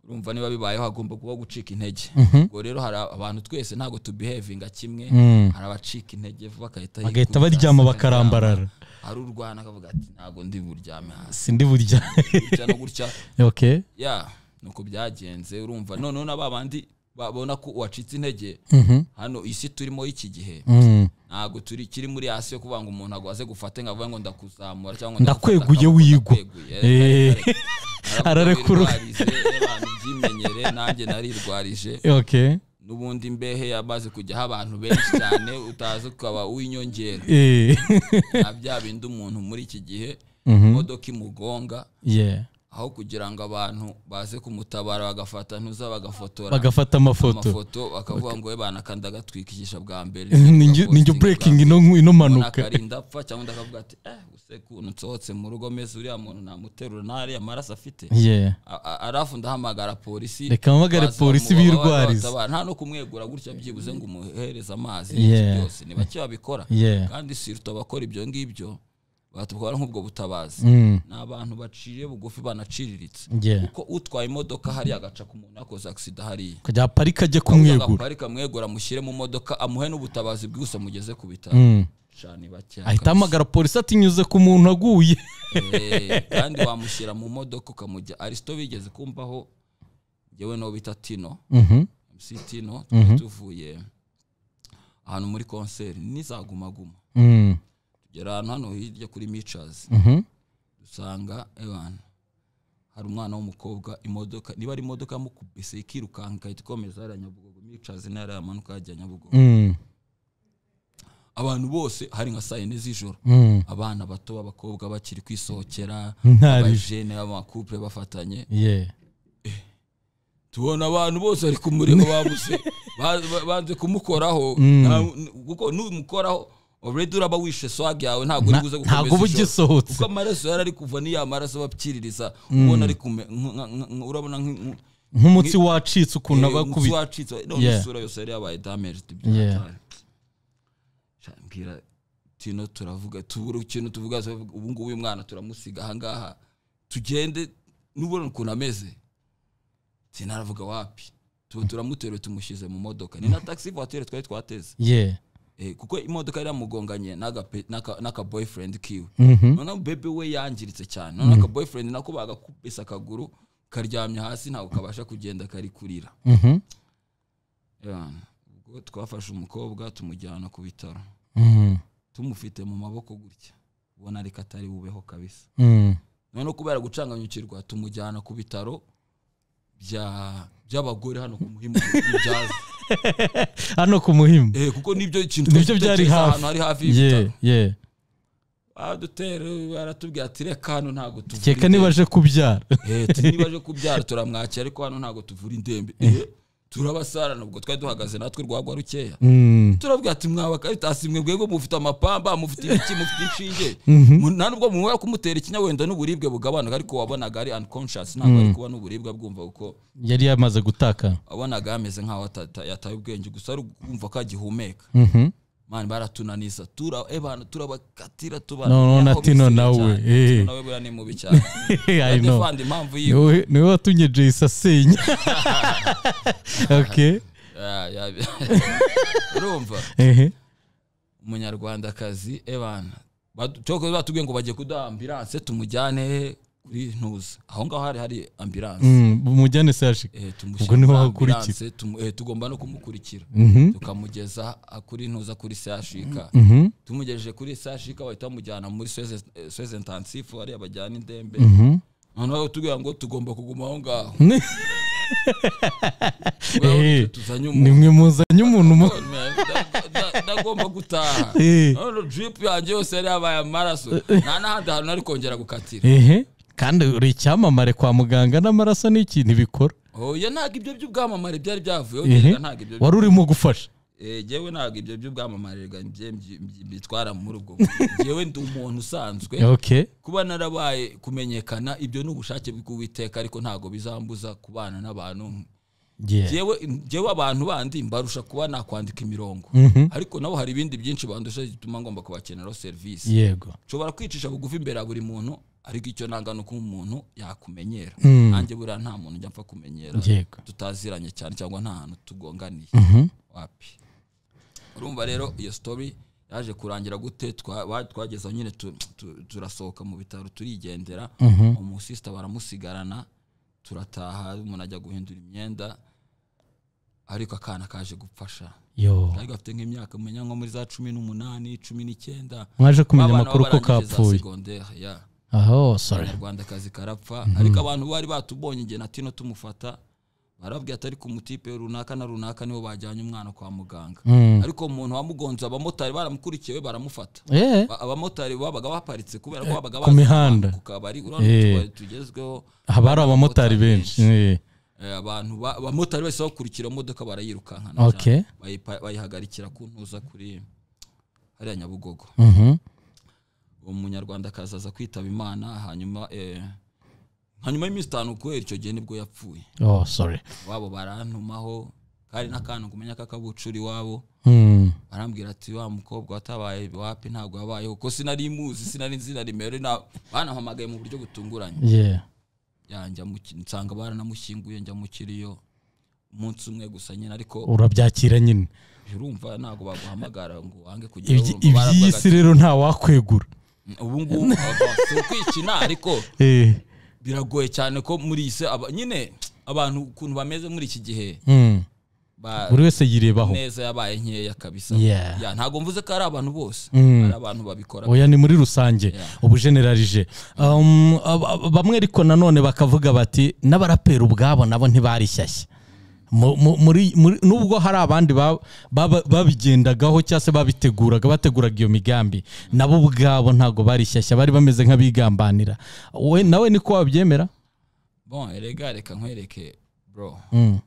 urumva niba bibayeho hagomba kuba gucika intege ubwo rero hari abantu twese ntabwo tubihevinga kimwe Mm. hari abacika intege vuba bagahita bagahita yikubita baryama hasi, bakarambarara hari urwana akavuga ati ntabwo ndi buryame hasi sindi burya gutya no gutya okay ya nuko byagenze urumva noneho na ba bandi babona ko uwacitse intege hano isi turimo y'iki gihe Mm, ntabwo turi kiri muri hasi yo kuvuga ngo umuntu agwa aze gufate ngo avuge ngo ndakuzamura cyangwa Ndakweguye wigwa. Eh. Ararekura. abantu byimenyere nanjye narirwarije okay n'ubundi imbehe yamaze kujyaho abantu benshi cyane utazi ukaba uw'inyongera Eh, na bya bindi umuntu muri iki gihe imodoka imugonga yeah aho kugira ngo abantu baze kumutabara bagafata ntuza bagafotora bagafata amafoto amafoto bakavuga ngo we banakanda agatwikisha bwa mbere Ninjye- ninjye breaking ino ino mpanuka akarinda apfa cyangwa undi akavuga ati eh use kuntu nsohotse mu rugo meze uriya muntu namuterura ntariya maraso afite yeah A- a- arafu ndahamagara polisi Reka mpamagare baza polisi bamuba- birwarize. babatabara. nta no kumwegura gutya byibuze ngo umuhereze amazi Yeah. n'iki byose ni bake babikora Yeah. kandi siruta abakora ibyo ngibyo batwara nk'ubwo butabazi Mm, ni abantu baciye bugufi banaciriritse yeah kuko utwaye imodoka hariya agaca ku muntu yakoze agisida hariya kujya aparika ajye kumwegura agaparika mwegura mushyire mu modoka amuhe n'ubutabazi bwihuse mugeze ku bitaro Mm, cyane bake ahita ahamagara polisi atinyuze ku muntu aguye Eh, kandi wamushyira mu modoka ukamujya arisito bigeze kumvaho yewe n'uwo bita tino Mhm, mc tino twari tuvuye ahantu muri konseri n'izagumaguma mm, tugera ahantu hano hirya kuri micazi mhm. dusanga abantu hari umwana w'umukobwa imodoka niba ari imodoka yamukubise ikirukanka igahita ikomeza hariya nyabugogo micazi nayo hariya yamanuka hajya nyabugogo Mm, abantu bose hari nka saa yine z'ijoro mm. abana bato b'abakobwa bakiri kwisohokera Ntari. abajene b'amakupure bafatanye yeah tubona abantu bose bari kumureba babuze ba- ba- banze kumukoraho Nta- kuko numukoraho already uraba wishe swag yawe ntabwo uri buze gukomeza ntabwo uba ijoro. ugisohotse. kuko amaraso yari ari kuva niya maraso bapfiririza ubona ari kume nk- nk- nk- nk- urabona nk- nk- nk'umutsi wacitse ukuntu eh, umutsi abakubita wacitse none Yeah. isura yose yari yabaye damaged Yeah. byatari mbwira tino turavuga tubura ikintu tuvuga turavuga, ubu ngubu uyu mwana turamusiga ahangaha tugende nubona ukuntu ameze sinaravuga wapi tuba turamuteruye tumushyize mu modoka ni na taxi voiture twari twateze ye Eh, kuko imodoka yaramugonganye n'agape- n'aka- n'akaboyfriend kiwe Mhm. noneho bebe we yangiritse cyane noneho akaboyfriend nako bagakubise akaguru karyamye hasi ntabwo kabasha kugenda kari kurira Mhm. Yeah. ubwo twafashe umukobwa tumujyana ku bitaro Mhm. tumufite mu maboko gutya ubona reka atari bubeho kabisa Mhm. noneho kubera gucanganyukirwa tumujyana ku bitaro bya- by'abagore hano ku muhimu bibyaza hano ku muhimu Eh, kuko nibyo kintu Nibyo byari twari dutekereza hafi. ahantu hari hafi y'ibitaro ye ye adutera aratubwira ati reka hano ntabwo tuvura keka niba indembe." aje kubyara Eh, ati, niba aje kubyara turamwakira ariko hano ntabwo tuvura indembe Eh, turabasarana ubwo twari duhagaze natwe rwagwa rukeya Mhm. turabwira ati mwaba kabitasi mwe bwego mufite amapamba mufite ibiki mufite inshinge Mu- nta nubwo mumubera kumutera ikinya wenda n'uburibwe bugabanuka ariko wabonaga ari unconscious ntabwo ari kuba n'uburibwe bwumva kuko yari yamaze gutaka wabonaga yameze nk'aho atata- yataye ubwenge gusa ari kumva ko agihumeka Mhm. mani baratunaniza tura ebana turabakatira No, no, tubana Natino nawe, eh. nawe buriya ni mubi cyane I know. Ndefandi impamvu yiwe niwe niwe watumye jayisi asenya ok Ya- ya- urumva ehe umunyarwandakazi ebana Badu- cyokoze batubwiye ngo bagiye kuduha ambilanse tumujyane kuri ntuza aho ngaho hari hari ambilanse Mm, mujyane sashika Eh, tumushyira Ubwo niho muri hakurikira. ambulance, tumu- eh, tugomba no kumukurikira Mhm. tukamugeza ah, kuri ntuza kuri sashika Mhm. tumugejeje kuri sashika bahita bamujyana muri sweze intensifu hariya bajyana indembe Mhm. noneho tubwira ngo tugomba kuguma aho ngaho Eh, tuzanye umuntu nimwe muzanye umuntu mu Da- da- ndagomba gutaha Eh. none drip yanjye yose yari yabaye amaraso nta n'ahandi hantu nari kongera gukatira ehe kandi uri icyamamare kwa muganga n'amaraso ni ikintu bikora oya ntabwo ibyo by'ubwamamare byari byavuyeho ehe ngenga ntabwo ibyo wari urimo gufasha Eh, jewe ntabwo ibyo by'ubwamamare bwanjye mbyi- mbyi- mbitwara muri ubwo jewe ndi umuntu usanzwe ok kuba narabaye kumenyekana ibyo ni ubushake bw'uwiteka ariko ntabwo bizambuza kubana n'abantu yeah. jewe jewe abantu bandi mbarusha kuba nakwandika imirongo ariko nabo hari ibindi byinshi bandusha bituma ngomba kubakeneraho serivisi yego nshobora kwicisha bugufi imbere ya buri muntu ariko icyo nanga ni uko umuntu yakumenyera Mm. nanjye buriya nta muntu njya mfa kumenyera yego tutaziranye cyane cyangwa nta hantu tugonganiye Mhm. wapi urumva rero iyo story yaje kurangira gute twa- ba- twageze aho nyine tu- tu- turasohoka mu bitaro turigendera umusisita baramusigarana turataha umuntu ajya guhindura imyenda ariko akana kaje gupfasha yo kari gafite nk'imyaka umenya nko muri za cumi n'umunani cumi n'icyenda mwaje kumenya Babana amakuru ko barangije za kapfuye segondere, ya aho sorry abanyarwandakazi karapfa ariko abantu bari batubonye igihe na tino tumufata barabwira atari ku mutipe runaka na runaka nibo bajyanye umwana kwa muganga Mm. ariko umuntu wamugonze abamotari baramukurikiye we baramufata Eh, Ba- abamotari babaga baparitse kubera ko babaga ku mihanda. ku kabari urabona Eh. utubari tugezweho haba hari abamotari benshi Eh, Eh, abantu ba- abamotari bahise bakurikira imodoka barayirukankana Okay. cyane. Bayipa- bayihagarikira ku ntuza kuri hariya nyabugogo mhm. umunyarwanda akazaza kwitaba imana hanyuma eh, hanyuma y'iminsi itanu kubera icyo gihe nibwo yapfuye oh sorry wabo barantumaho kari n'akantu kumenya k'akabucura iwabo Mm. barambwira ati wa mukobwa watabaye wapi ntabwo yabayeho ko sinari muzi sinari nzi na nimero na- banampamagaye mu buryo butunguranye yeah yanjye nsanga baranamushyinguye njya mu kiriyo umunsi umwe gusa nyine ariko urabyakira nyine urumva ntabwo baguhamagara ngo wange kugera Ibyi- iby'iyi si rero nta wakwegura ubu ngubu aba- si ukwikina ariko Eh, biragoye cyane ko muri iyi si aba- nyine abantu ukuntu bameze muri iki gihe mm. ba- buri wese yirebaho neza yabaye nkeya kabisa Yeah. Ya, ntabwo mvuze ko ari abantu bose Mm. hari abantu babikora oya ni muri rusange ubujenerarije Um, ab- ab- bamwe ariko nanone bakavuga bati n'abaraperi ubwabo nabo ntibarishyashya Mu- mu- muri- muri- nubwo hari abandi ba- baba- babigendagaho cyangwa se babiteguraga bateguraga iyo migambi nabo ubwabo ntabwo barishyashya bari bameze nk'abigambanira we nawe niko wabyemera bon erega reka nkwereke bro Mm.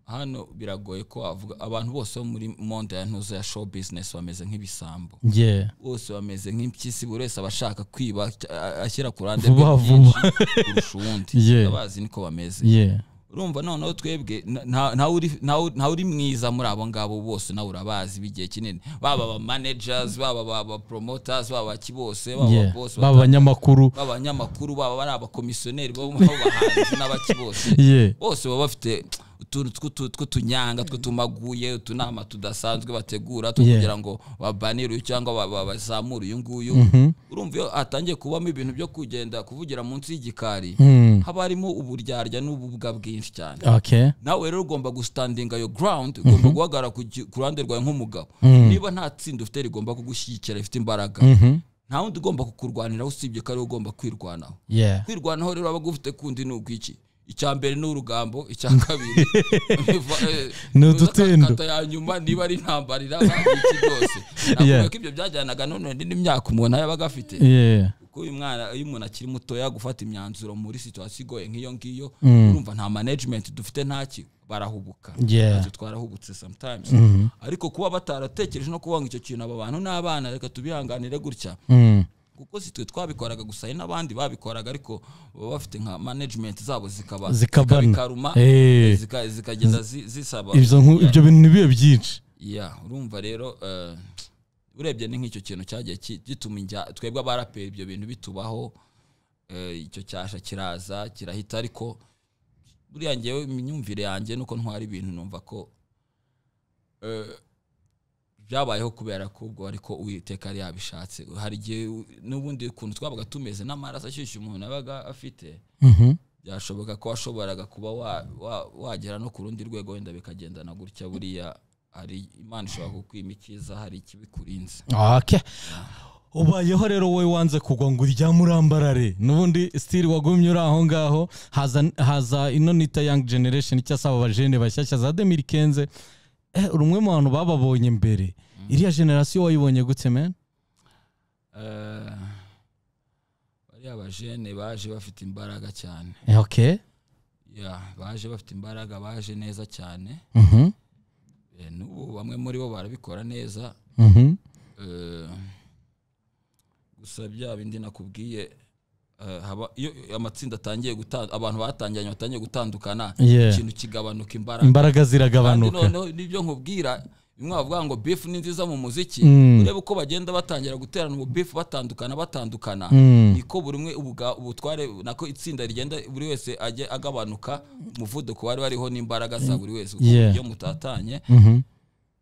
hano biragoye ko wavuga abantu bose bo muri monde ya ntuza ya show business bameze nk'ibisambo Yeah. bose bameze nk'impyisi buri wese aba ashaka kwiba a- ashyira ku ruhande Vuba rwe vuba. byinshi kurusha uwundi Yeah. abazi niko bameze Yeah. urumva noneho twebwe na- nta- ntawe uri- ntawe- ntawe uri mwiza muri abo ngabo bose nawe urabazi b'igihe kinini baba aba managers baba aba promoters baba baki bose baba Yeah. aba boss baba abanyamakuru baba abanyamakuru baba bari abakomisiyoneri bo mu bahanzi n'abaki bose Yeah. bose baba bafite utuntu tw'utu- tw'utunyanga tw'utumaguye utunama tudasanzwe bategura two kugira ngo babanire uyu cyangga ba- ba- bazamure uyu nguyu urumva iyo hatangiye kubamo ibintu byo kugenda kuvugira munsi y'igikari haba harimo uburyarya n'ububwa bwinshi cyane okay nawe rero ugomba gusitandinga yo ground ugomba guhagarara ku gi- ku ruhande rwawe nk'umugabo niba nta tsinda ufite rigomba kugushyigikira rifite imbaraga nta wundi ugomba kukurwaniraho usibye ko ari wowe ugomba kwirwanaho yeah kwirwanaho rero waba ufite kundi ni ukwiki icya mbere ni urugambo icya kabiri biva- eh, Ni bivuze udutendo. akakata ya nyuma niba ari intambara iraba iki byose Yeah. nakubwiye ko ibyo byajyanaga none n'indi myaka umuntu yabaga afite yeah kuko uyu mwana iyo umuntu akiri mutoya gufata imyanzuro muri situwasiyo igoye nk'iyo ngiyo urumva nta management dufite ntaki barahubuka Yeah. Natwe twarahubutse sometimes ariko kuba bataratekereje no kuvuga ngo icyo kintu aba bantu ni abana reka tubihanganire gutya mm. kuko si twe twabikoraga gusa hari n'abandi babikoraga ariko baba bafite nka management zabo zikaba Zikabana. zikabikaruma Eh. zika- zikagenda zi- zisaba ibyo nku- ibyo bintu nibihe byinshi ya urumva rero eh, urebye ni nk'icyo kintu cyagiye ki- gituma injya twebwe abaraperi ibyo bintu bitubaho eh, icyo cyasha kiraza kirahita ariko buriya ngewe imyumvire yanjye nuko ntwara ibintu numva ko eh, byabayeho kubera ko ubwo ariko uwiteka yari yabishatse hari igihe u- n'ubundi ukuntu twabaga tumeze n'amaraso ashyushye umuntu yabaga afite Mhm. byashoboka ko washoboraga kuba wa- wa- wagera no ku rundi rwego wenda bikagendana gutya buriya hari imana ishobora kukwima icyiza hari ikibikurinze okay ubayeho rero wowe wanze kugwa ngo uryame urambarare n'ubundi stili wagumye uri aho ngaho haza, haza ino nita young generation cyangwa se aba bajene bashyashya za 2015 eh, uri umwe mu bantu bababonye mbere iriya generasiyo wayibonye gute man Eh, bariya bajene baje bafite imbaraga cyane Eh, okay Ya, baje bafite imbaraga baje neza cyane Mhm. Eh, n'ubu bamwe muri bo barabikora neza Mhm. Eh, gusa bya bindi nakubwiye eh, haba iyo amatsinda atangiye guta- abantu batangiranye batangiye gutandukana Yeah. ikintu kigabanuka imbaraga imbaraga kandi ziragabanuka noneho nibyo nkubwira bimwe bavuga ngo beef ni nziza mu muziki Mm. urebe uko bagenda batangira guterana ubu beef batandukana batandukana Mm. niko buri umwe ubuga- ubutware nako itsinda rigenda buri wese ajye agabanuka umuvuduko wari wariho n'imbaraga za buri wese kuko Yeah. iyo mutatanye Mhm.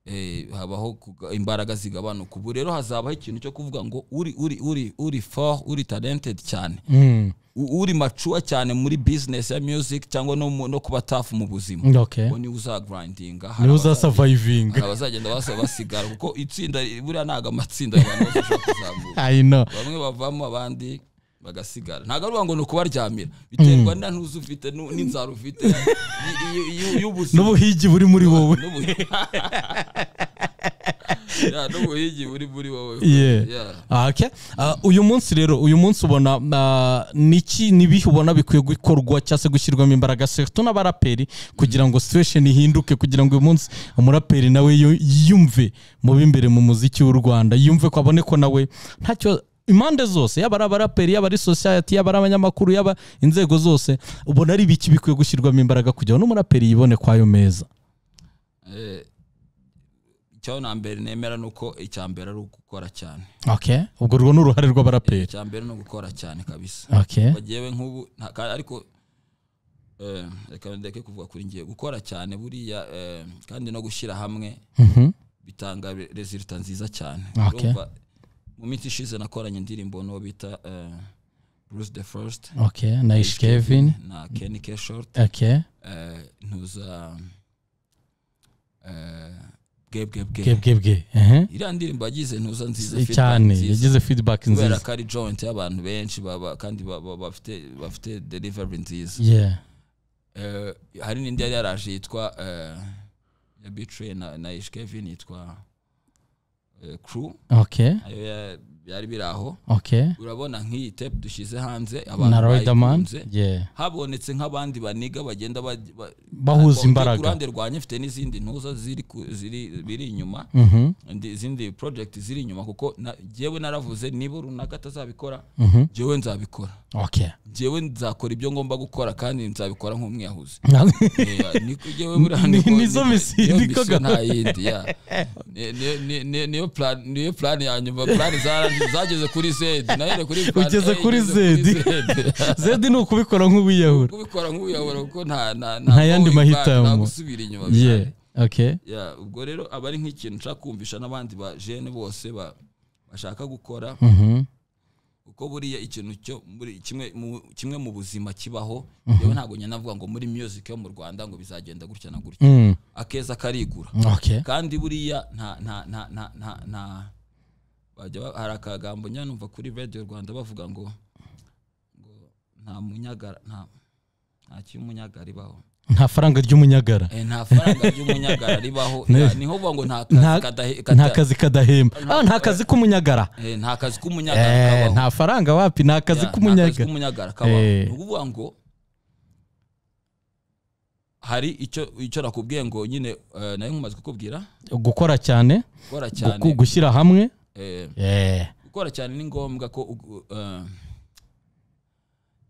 eh, habaho kuga- imbaraga zigabanuka ubu rero hazabaho ikintu cyo kuvuga ngo uri uri uri uri for uri talented cyane Mm. u- uri macuwa cyane muri business ya music cyangwa no, mu- no kuba tafu mu buzima okay uwo niwe uzagrindinga hari niwe abaza- uzasavayivinga hari abazagenda basa basigara kuko itsinda buriya ntabwo amatsinda abantu bose ashobora kuzamuka i know bamwe bavamo abandi bagasigara ntabwo ari ngo ni ukubaryamira biterwa na ntuzi ufite nu- n'inzara ufite y- y- y- y'ubuzima n'ubuhigi buri muri wowe N'ubu- Ya, n'ubuhigi buri muri wowe Yeah. Yeah. Ah, okay. Ah, uyu munsi rero uyu munsi ubona ah, niki nibihe ubona bikwiye gukorwa cyangwa se gushyirwamo imbaraga surtout n'abaraperi kugira ngo situation ihinduke kugira ngo uyu munsi umuraperi nawe yu- yiyumve mu b'imbere mu muziki w'u rwanda yumve ko abone ko nawe ntacyo impande zose yaba ari abaraperi yaba ari society yaba ari abanyamakuru yaba inzego zose ubona ari ibiki bikwiye gushyirwamo imbaraga kugira ngo n'umuraperi yibone kwayo meza Eh, icyo nambere nemera ni uko icya mbere ari ugukora cyane okay ubwo urwo ni uruhare rw'abaraperi icya mbere ni ugukora cyane kabisa okay bagewe nk'ubu nta- ka- ariko eh, reka ndeke kuvuga kuri ngiye gukora cyane buriya eh, kandi no gushyira hamwe Mhm. bitanga re- resulta nziza cyane Okay. Urumva, mu minsi ishize nakoranye indirimbo n'uwo bita eh, Bruce the First okay nice kevin na Kenny K Short okay eh, ntuza eh, Gabe Gabe Gabe bwe ehe. iriya ndirimbo yagize ntuza nziza feedback cyane nziza. yagize feedback kubera nziza ko ari joint y'abantu benshi baba- kandi ba- ba- bafite bafite delivery nziza yeah Eh, hari n'indi yari yaraje yitwa eh, ya bitraye na, na ish kevin yitwa eh, crew okay nayo ya- byari biri aho okay urabona nk'iyi tape dushyize hanze na riderman bayikunze. yeah habonetse nk'abandi baniga bagenda baj- ba- Bahuza ku- imbaraga. ku ruhande rwanjye mfite n'izindi ntuza ziri ku- ziri- biri inyuma mhm indi- izindi project ziri inyuma kuko na- jyewe naravuze niba runaka atazabikora mhm jyewe nzabikora okay njyewe nzakora ibyo ngomba gukora kandi nzabikora nk'umwiyahuzi Yeah, niko njyewe buriya Ni- niko- nizo niko- misiyo, niyo niko misiyo nta gahunda. yindi yeah. Ni- ni- ni- ni- niyo plan- niyo plan ya nyuma plan zara- zageze kuri zedi nahera kuri plan ugeze A, kuri igeze zedi zedi ni ukubikora nk'uwiyahura kubikora nk'ubuyobora kuko nta nta Nta yandi going back, nta mahitamo. gusubira inyuma ye bihari. okay Yeah, ubwo rero aba ari nk'ikintu nshaka kumvisha n'abandi ba jene bose ba- bashaka gukora Mhm. kuko buriya ikintu cyo muri kimwe mu, kimwe mu buzima kibaho yewe ntabwo njya navuga ngo muri music yo mu Rwanda ngo bizagenda gutya na gutya Mm. akeza karigura okay kandi buriya nta nta nta nta nta nta bajya ba- hari akagambo njya numva kuri radio Rwanda bavuga ngo ngo nta munyagara nta nta cy'umunyagara ibaho nta faranga ry'umunyagara Eh, nta faranga ry'umunyagara ribaho Ne- Ya, niho uvuga ngo nta kazi Nta- kadahe- nta kada- kazi kadahemba Ah, nta kazi k'umunyagara eh, nta kazi k'umunyagara Eh, kabaho. nta faranga wapi nta kazi Ya, nta k'umunyagara k'umunyagara kabaho Eh. ni ukuvuga ngo hari icyo icyo nakubwiye ngo nyine eh, nayo nkumaze kukubwira gukora cyane gukora gu- cyane gu- gushyira hamwe eh, Eh, gukora cyane ni ngombwa ko ugu- eh,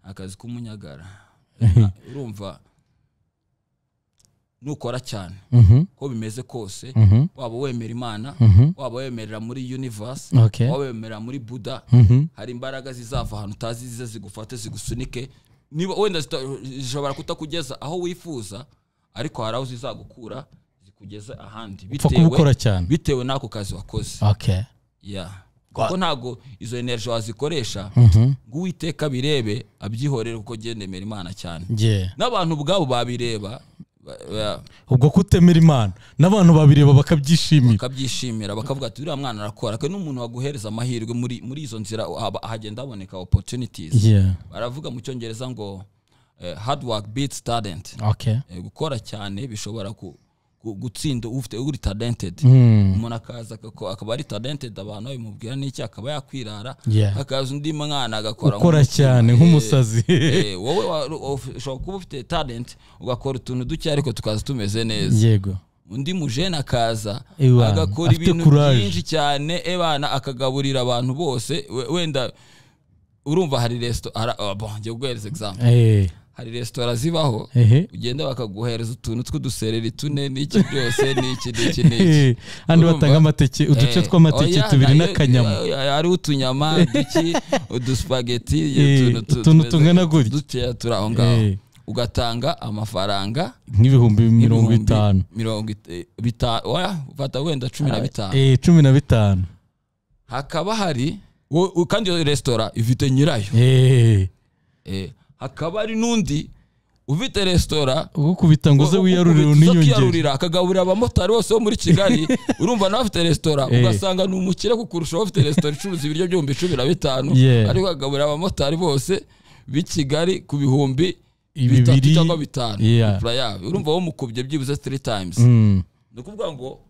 akazi k'umunyagara Na- urumva nukora cyane mhm, uko bimeze kose mhm, waba wemera imana mhm, waba wemerera muri universe okay, waba wemerera muri buda mhm, hari imbaraga zizava ahantu utazi zize zigufate zigusunike niba wenda zita- zishobora kutakugeza aho wifuza ariko hari aho zizagukura zikugeza ahandi upfa bitewe kubukora cyane bitewe n'ako kazi wakoze okay yeah. kuko ntabwo izo energy wazikoresha mhm, ngo uwiteka birebe abyihorere kuko gendemera imana cyane yeah. n'abantu ubwabo babireba ba- ba- ubwo kutemera imana n'abantu babireba bakabyishimira bakabyishimira bakavuga ati uriya mwana arakora kandi n'umuntu waguhereza amahirwe muri, muri izo nzira haba- hagenda haboneka opportunities yeah. baravuga mu cyongereza ngo eh, hard work beats talent okay Eh, gukora cyane bishobora ku, ku, gutsinda ufite uri talented mm. umuntu akaza ako- akaba ari talented abantu babimubwira n'iki akaba yakwirara Yeah. hakaza undi mwana agakora ukora nk'umutima. cyane Eh, nk'umusazi eh, wowe wa- uf- ushobora kuba ufite talent ugakora utuntu duke ariko tukaza tumeze neza yego undi mujene akaza Ewa, agakora afite ibintu courage. byinshi cyane ebana akagaburira abantu bose we- wenda urumva hari resitora njye guhereza example Eh, hari resitora zibaho ehe ugenda bakaguhereza utuntu tw'udusereri tune n'iki byose n'iki n'iki n'iki Eh, andi Urumva? batanga amateke uduce Eh, tw'amateke oya, tubiri nayo- n'akanyama oya, oya, hariho utunyama duki udusipageti Eh, utuntu tungana gutya. dukeya turi aho ngaho Eh. ugatanga amafaranga nk'ibihumbi mirongo ibihumbi itanu mirongo it- eh, bita- oya fata wenda cumi na bitanu Eh, cumi na bitanu hakaba hari wo- wo- kandi iyo resitora ifite nyirayo Eh, Eh, hakaba hari n'undi ufite resitora ugukubita ngo uze wiyarurire Ukubita zo uniyongere kwiyarurira akagaburira abamotari bose bo muri kigali urumva nawe afite resitora Eh. ugasanga ni umukire kukurusha wowe ufite resitora icuruza ibiryo by'ibihumbi cumi na bitanu Yeah. ariko akagaburira abamotari bose b'i kigali ku bihumbi bitatu Bibiri. cyangwa bitanu Yeah. imfura yabo urumva wamukubye byibuze three times Mm, ni ukuvuga ngo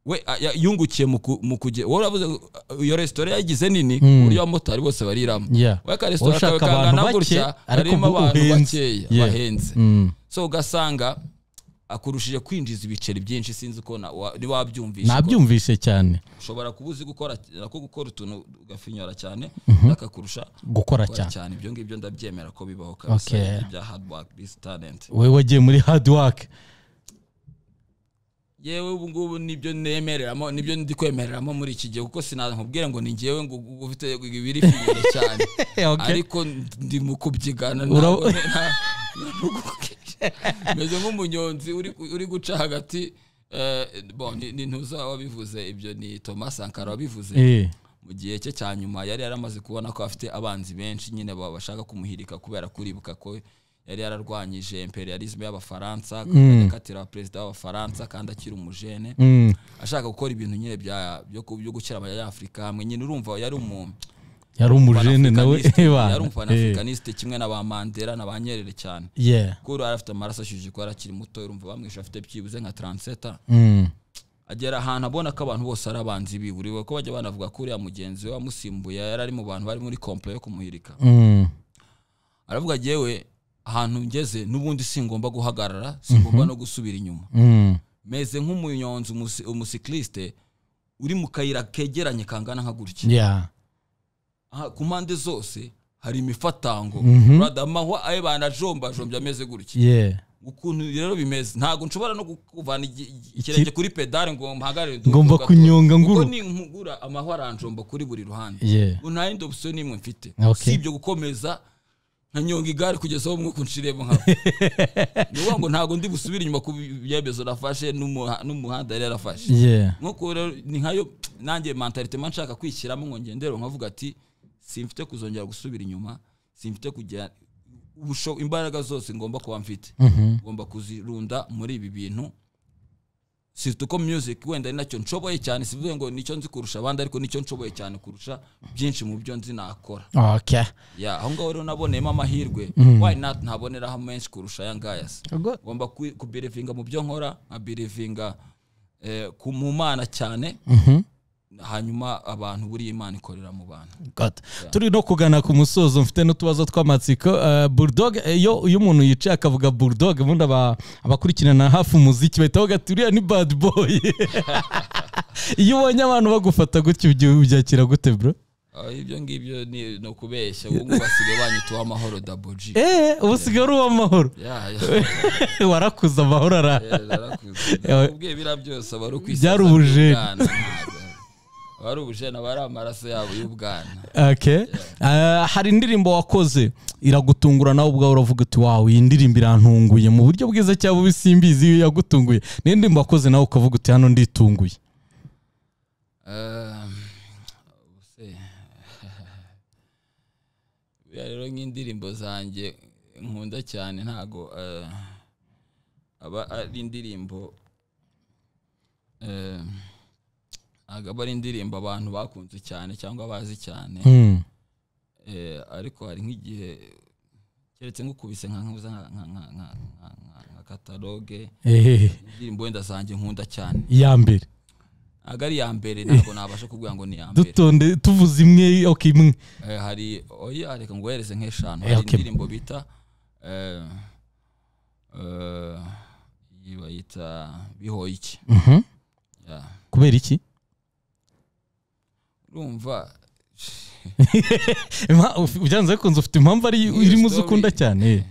we a- ya- yungukiye mu ku- mu kujya wowe uravuze ngo, uh, iyo resitora yagize nini ku buryo abamotari bose bariramo yeah. we akaresitora kawe Ushaka abantu kangana bake, gutya ariko harimo ngo abantu uhenze. bakeya Yeah. bahenze Mm. so ugasanga akurushije kwinjiza ibiceri byinshi sinzi uko na- wa- ntiwabyumvishe ko- nabyumvise cyane ushobora kuba uzi gukora ko gukora utuntu ugafinyora cyane akakurusha gukora gukora cyane cyane ibyo ngibyo ndabyemera ko bibaho kabisa Okay. ibyo bya hard work bisi talent we wagiye muri hard work yewe ubu ngubu nibyo nemereramo nibyo ndi kwemereramo muri iki gihe kuko sinakubwira ngo ni ngewe ngo ngo ufite ibiri finyora cyane ariko ndi mu kubyigana Ura- ntabwo nta- nta- meze nk'umunyonzi uri- uri guca hagati eh, bon, ni- ni ntuza wabivuze ibyo ni thomas sankara wabivuze Eh, mu gihe cye cya nyuma yari yaramaze kubona ko afite abanzi benshi nyine ba- bashaka kumuhirika kubera kuribuka ko yari yararwanyije imperialisme y'abafaransa akatira perezida w'abafaransa kandi akiri umujene mm, ashaka gukora ibintu nyine bya- byo ku- byo gukira abanyafurika hamwe nyine urumva yari umuntu yari umujene nawe Panafricaniste, ebana. yari Eh, umufanafikaniste kimwe na ba mandela na ba nyerere cyane yeah. kuko yari afite amaraso ashyushye kuko yari akiri muto urumva bamwishe afite byibuze nka taranseta Mm, agera ahantu abona ko abantu bose ari abanzi biburiwe ko bajya banavuga ko uriya mugenzi we wamusimbuye yari ari mu bantu bari muri komple yo kumuhirika mm, aravuga yewe ahantu ngeze n'ubundi singomba guhagarara singomba no gusubira inyuma mm, meze nk'umunyonzi umusi- umusikiliste uri mu kayira kegeranye kangana nka gutya yeah. Aha, ku mpande zose hari imifatango uradamahwa ayo banajombajombye ameze gutya yeah ukuntu rero bimeze ntabwo nshobora no kuvana ikirenge kuri pedale ngo mpagarare nduhuke Ngomba kuko- kunyonga nguru. kuko ninkugura amahwa aranjomba kuri buri ruhande Yeah. ubu nta yindi opsiyo n'imwe mfite Okay. si ibyo gukomeza nkanyonga igare kugeza aho umwuka unshiremo nkaba ni ukuvuga ngo ntabwo ndi busubire inyuma ku byemezo nafashe n'umuha- n'umuhanda yari yarafashe yeah nk'uko rero ni nkayo nanjye mentalite mba nshaka kwishyiramo ngo ngendere nkavuga ati simfite kuzongera gusubira inyuma simfite kujya ubusho- imbaraga zose ngomba kuba mfite ngomba kuzirunda muri ibi bintu sifite uko music wenda ari nacyo nshoboye cyane sivuze ngo nicyo nzi kurusha abandi ariko nicyo nshoboye cyane kurusha byinshi mu byo nzi nakora okay ya aho ngaho rero naboneyemo amahirwe why not ntaboneraho menshi kurusha aya ngaya se Ubwo- ngomba kwi- kubirivinga mu byo nkora nkabirivinga eh, ku- mu mana cyane hanyuma abantu buriya imana ikorera mu bantu God. turi no kugana ku musozo mfite n'utubazo tw'amatsiko Eh, bulldog eh, iyo iyo umuntu yicaye akavuga bulldog ubundi aba- abakurikirana hafi umuziki bahita bavuga ati uriya ni bad boy iyo ubonye abantu bagufata gutya ibyo ubyakira gute bro Ah, ibyo ngibyo ni ni ukubeshya ubu ngubu basigaye banyituwe amahoro daboji eh ubu usigaye ari uw'amahoro ya ya warakuze amahoro ara ya, narakuze. Nakubwiye biriya byose aba ari ukwisaza Byari ubujeni. bw'ubwana, ntabwo. aba ari ubujeni aba ari amaraso yabo y'ubwana okay. Eh, hari indirimbo wakoze iragutungura nawe ubwawe uravuga uti wawe iyi ndirimbo irantunguye mu buryo bwiza cyangwa bubi simbizi iyo yagutunguye niyo ndirimbo wakoze nawe ukavuga uti hano nditunguye Eh, ubuse. buriya rero nk'indirimbo zanjye nkunda cyane ntago eh, aba ari indirimbo eh, ntago aba ari indirimbo abantu bakunze cyane cyangwa bazi cyane Hmm. Eh, ariko hari nk'igihe keretse nk'ukubise nka nka nka- nka- nka- nka- nka- nka kataloge ehehe indirimbo wenda zanjye nkunda cyane iya mbere ntago ari iya mbere ntabwo nabasha kuvuga ngo ni iya mbere dutonde tuvuze imwe ok imwe Eh, hari oya reka nguhereze nk'eshanu Eh, hari okay. indirimbo bita eh, eh, iyi bayita bihoye iki Mhm. Ya. kubera iki urumva Impa- uf- byanze bikunze ufite impamvu ari Iyo irimo uzi story- ukunda cyane eh.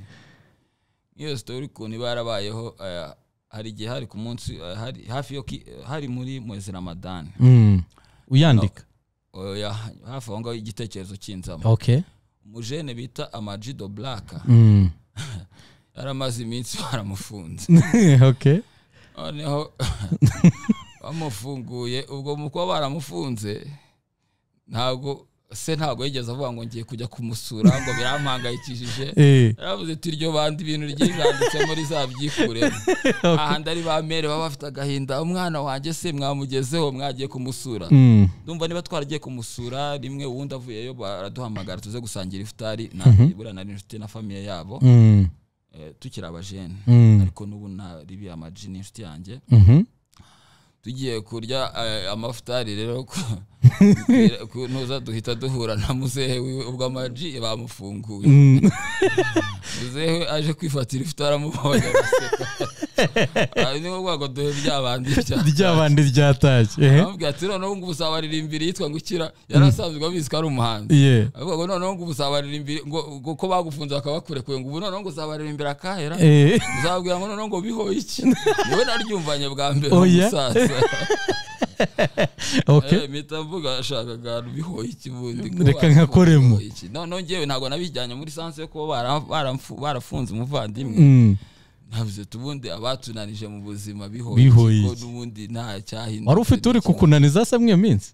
nk'iyo sitori ukuntu iba yarabayeho eh, hari igihe hari ku munsi eh, hari hafi yo ki- eh, hari muri mwezi ramadani Mm. uyandika oya hafi aho ngaho igitekerezo cy'inzama ok umujene bita amajido blaka Mm. yari amaze iminsi baramufunze ok noneho bamufunguye ubwo mu kuba baramufunze ntabwo se ntabwo yigeze avuga ngo ngiye kujya kumusura ngo birampangayikishije Eh. yaravuze ati iryo banda ibintu ryiganditsemo rizabyikuremo ahandi ari ba mere baba bafite agahinda umwana wanjye se mwamugezeho mwagiye kumusura Mm. ndumva niba twaragiye kumusura rimwe uwundi avuyeyo baraduhamagara tuze gusangira ifutari ntabwo buriya nari inshuti na famiye yabo Mm. eh, tukiri abajene Mm. ariko n'ubu nari biya amaji ni inshuti yanjye Mhm. tugiye kurya eh, amafutari rero ku- ku- ntuza duhita duhura na muzehe wiwe ubwo amaji bamufunguye Mm. muzehe aje kwifatira ifutari amubonye araseka Ah, niwe uvuga ngo duhe byabandi ryabandi ryatashye ehe. amubwira ati noneho ubu ngubu uzabaririmbira yitwa ngo ukira yari asanzwe abizi ko ari umuhanzi Yeah. avuga ngo noneho ngo ubu uzabaririmbira ngo ngo ko bagufunze bakabakurekuye ngo ubu noneho ngo uzabaririmbira kahera Eh. uzabwira ngo noneho ngo bihoye iki niwe naryumvanye bwa mbere Oya. umusaza ok Eh, mpita mvuga ashakaga ahantu bihoye iki bundi Reka nkakoremo. Bihoye iki? noneho ngewe ntabwo nabijyanye muri sanse yo kuba bara- baramfu- barafunze umuvandimwe Mm. navuze tubundi abatunanije mu buzima bihoye Bihoye iki ko iki? n'ubundi nta cyahindutse wari ufite uri Nta- kukunaniza se mwiyo minsi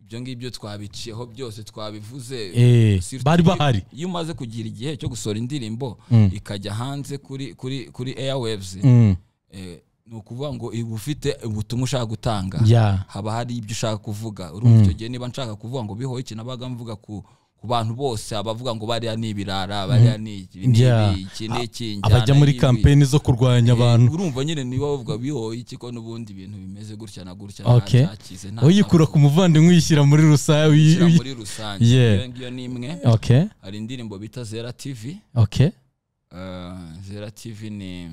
ibyo ngibyo twabiciyeho byose twabivuze Eh, Surtout bari iyo- bahari. iyo umaze kugira igihe cyo gusohora indirimbo Mm. ikajya hanze kuri kuri kuri airwaves Mm. eh, ni ukuvuga ngo iba ufite ubutumwa ushaka gutanga Yeah. haba hari ibyo ushaka kuvuga urumva icyo gihe niba nshaka kuvuga ngo bihoye iki nabaga mvuga ku ku bantu bose abavuga ngo bariya ni ibirara bariya ni iki ni Yeah. ibi, iki ni iki injyana abajya muri y'ibi. kampeni zo kurwanya Eh, abantu urumva nyine niba bavuga bihoye iki ko n'ubundi ibintu bimeze gutya na gutya nta Okay. cyakize, nta uyikura ku muvandimwe uyishyira muri rusange uyi- gushyira uyi- muri rusange Yeah. iyo ngiyo ni imwe ok hari indirimbo bita zera tv ok Eh, zera tv ni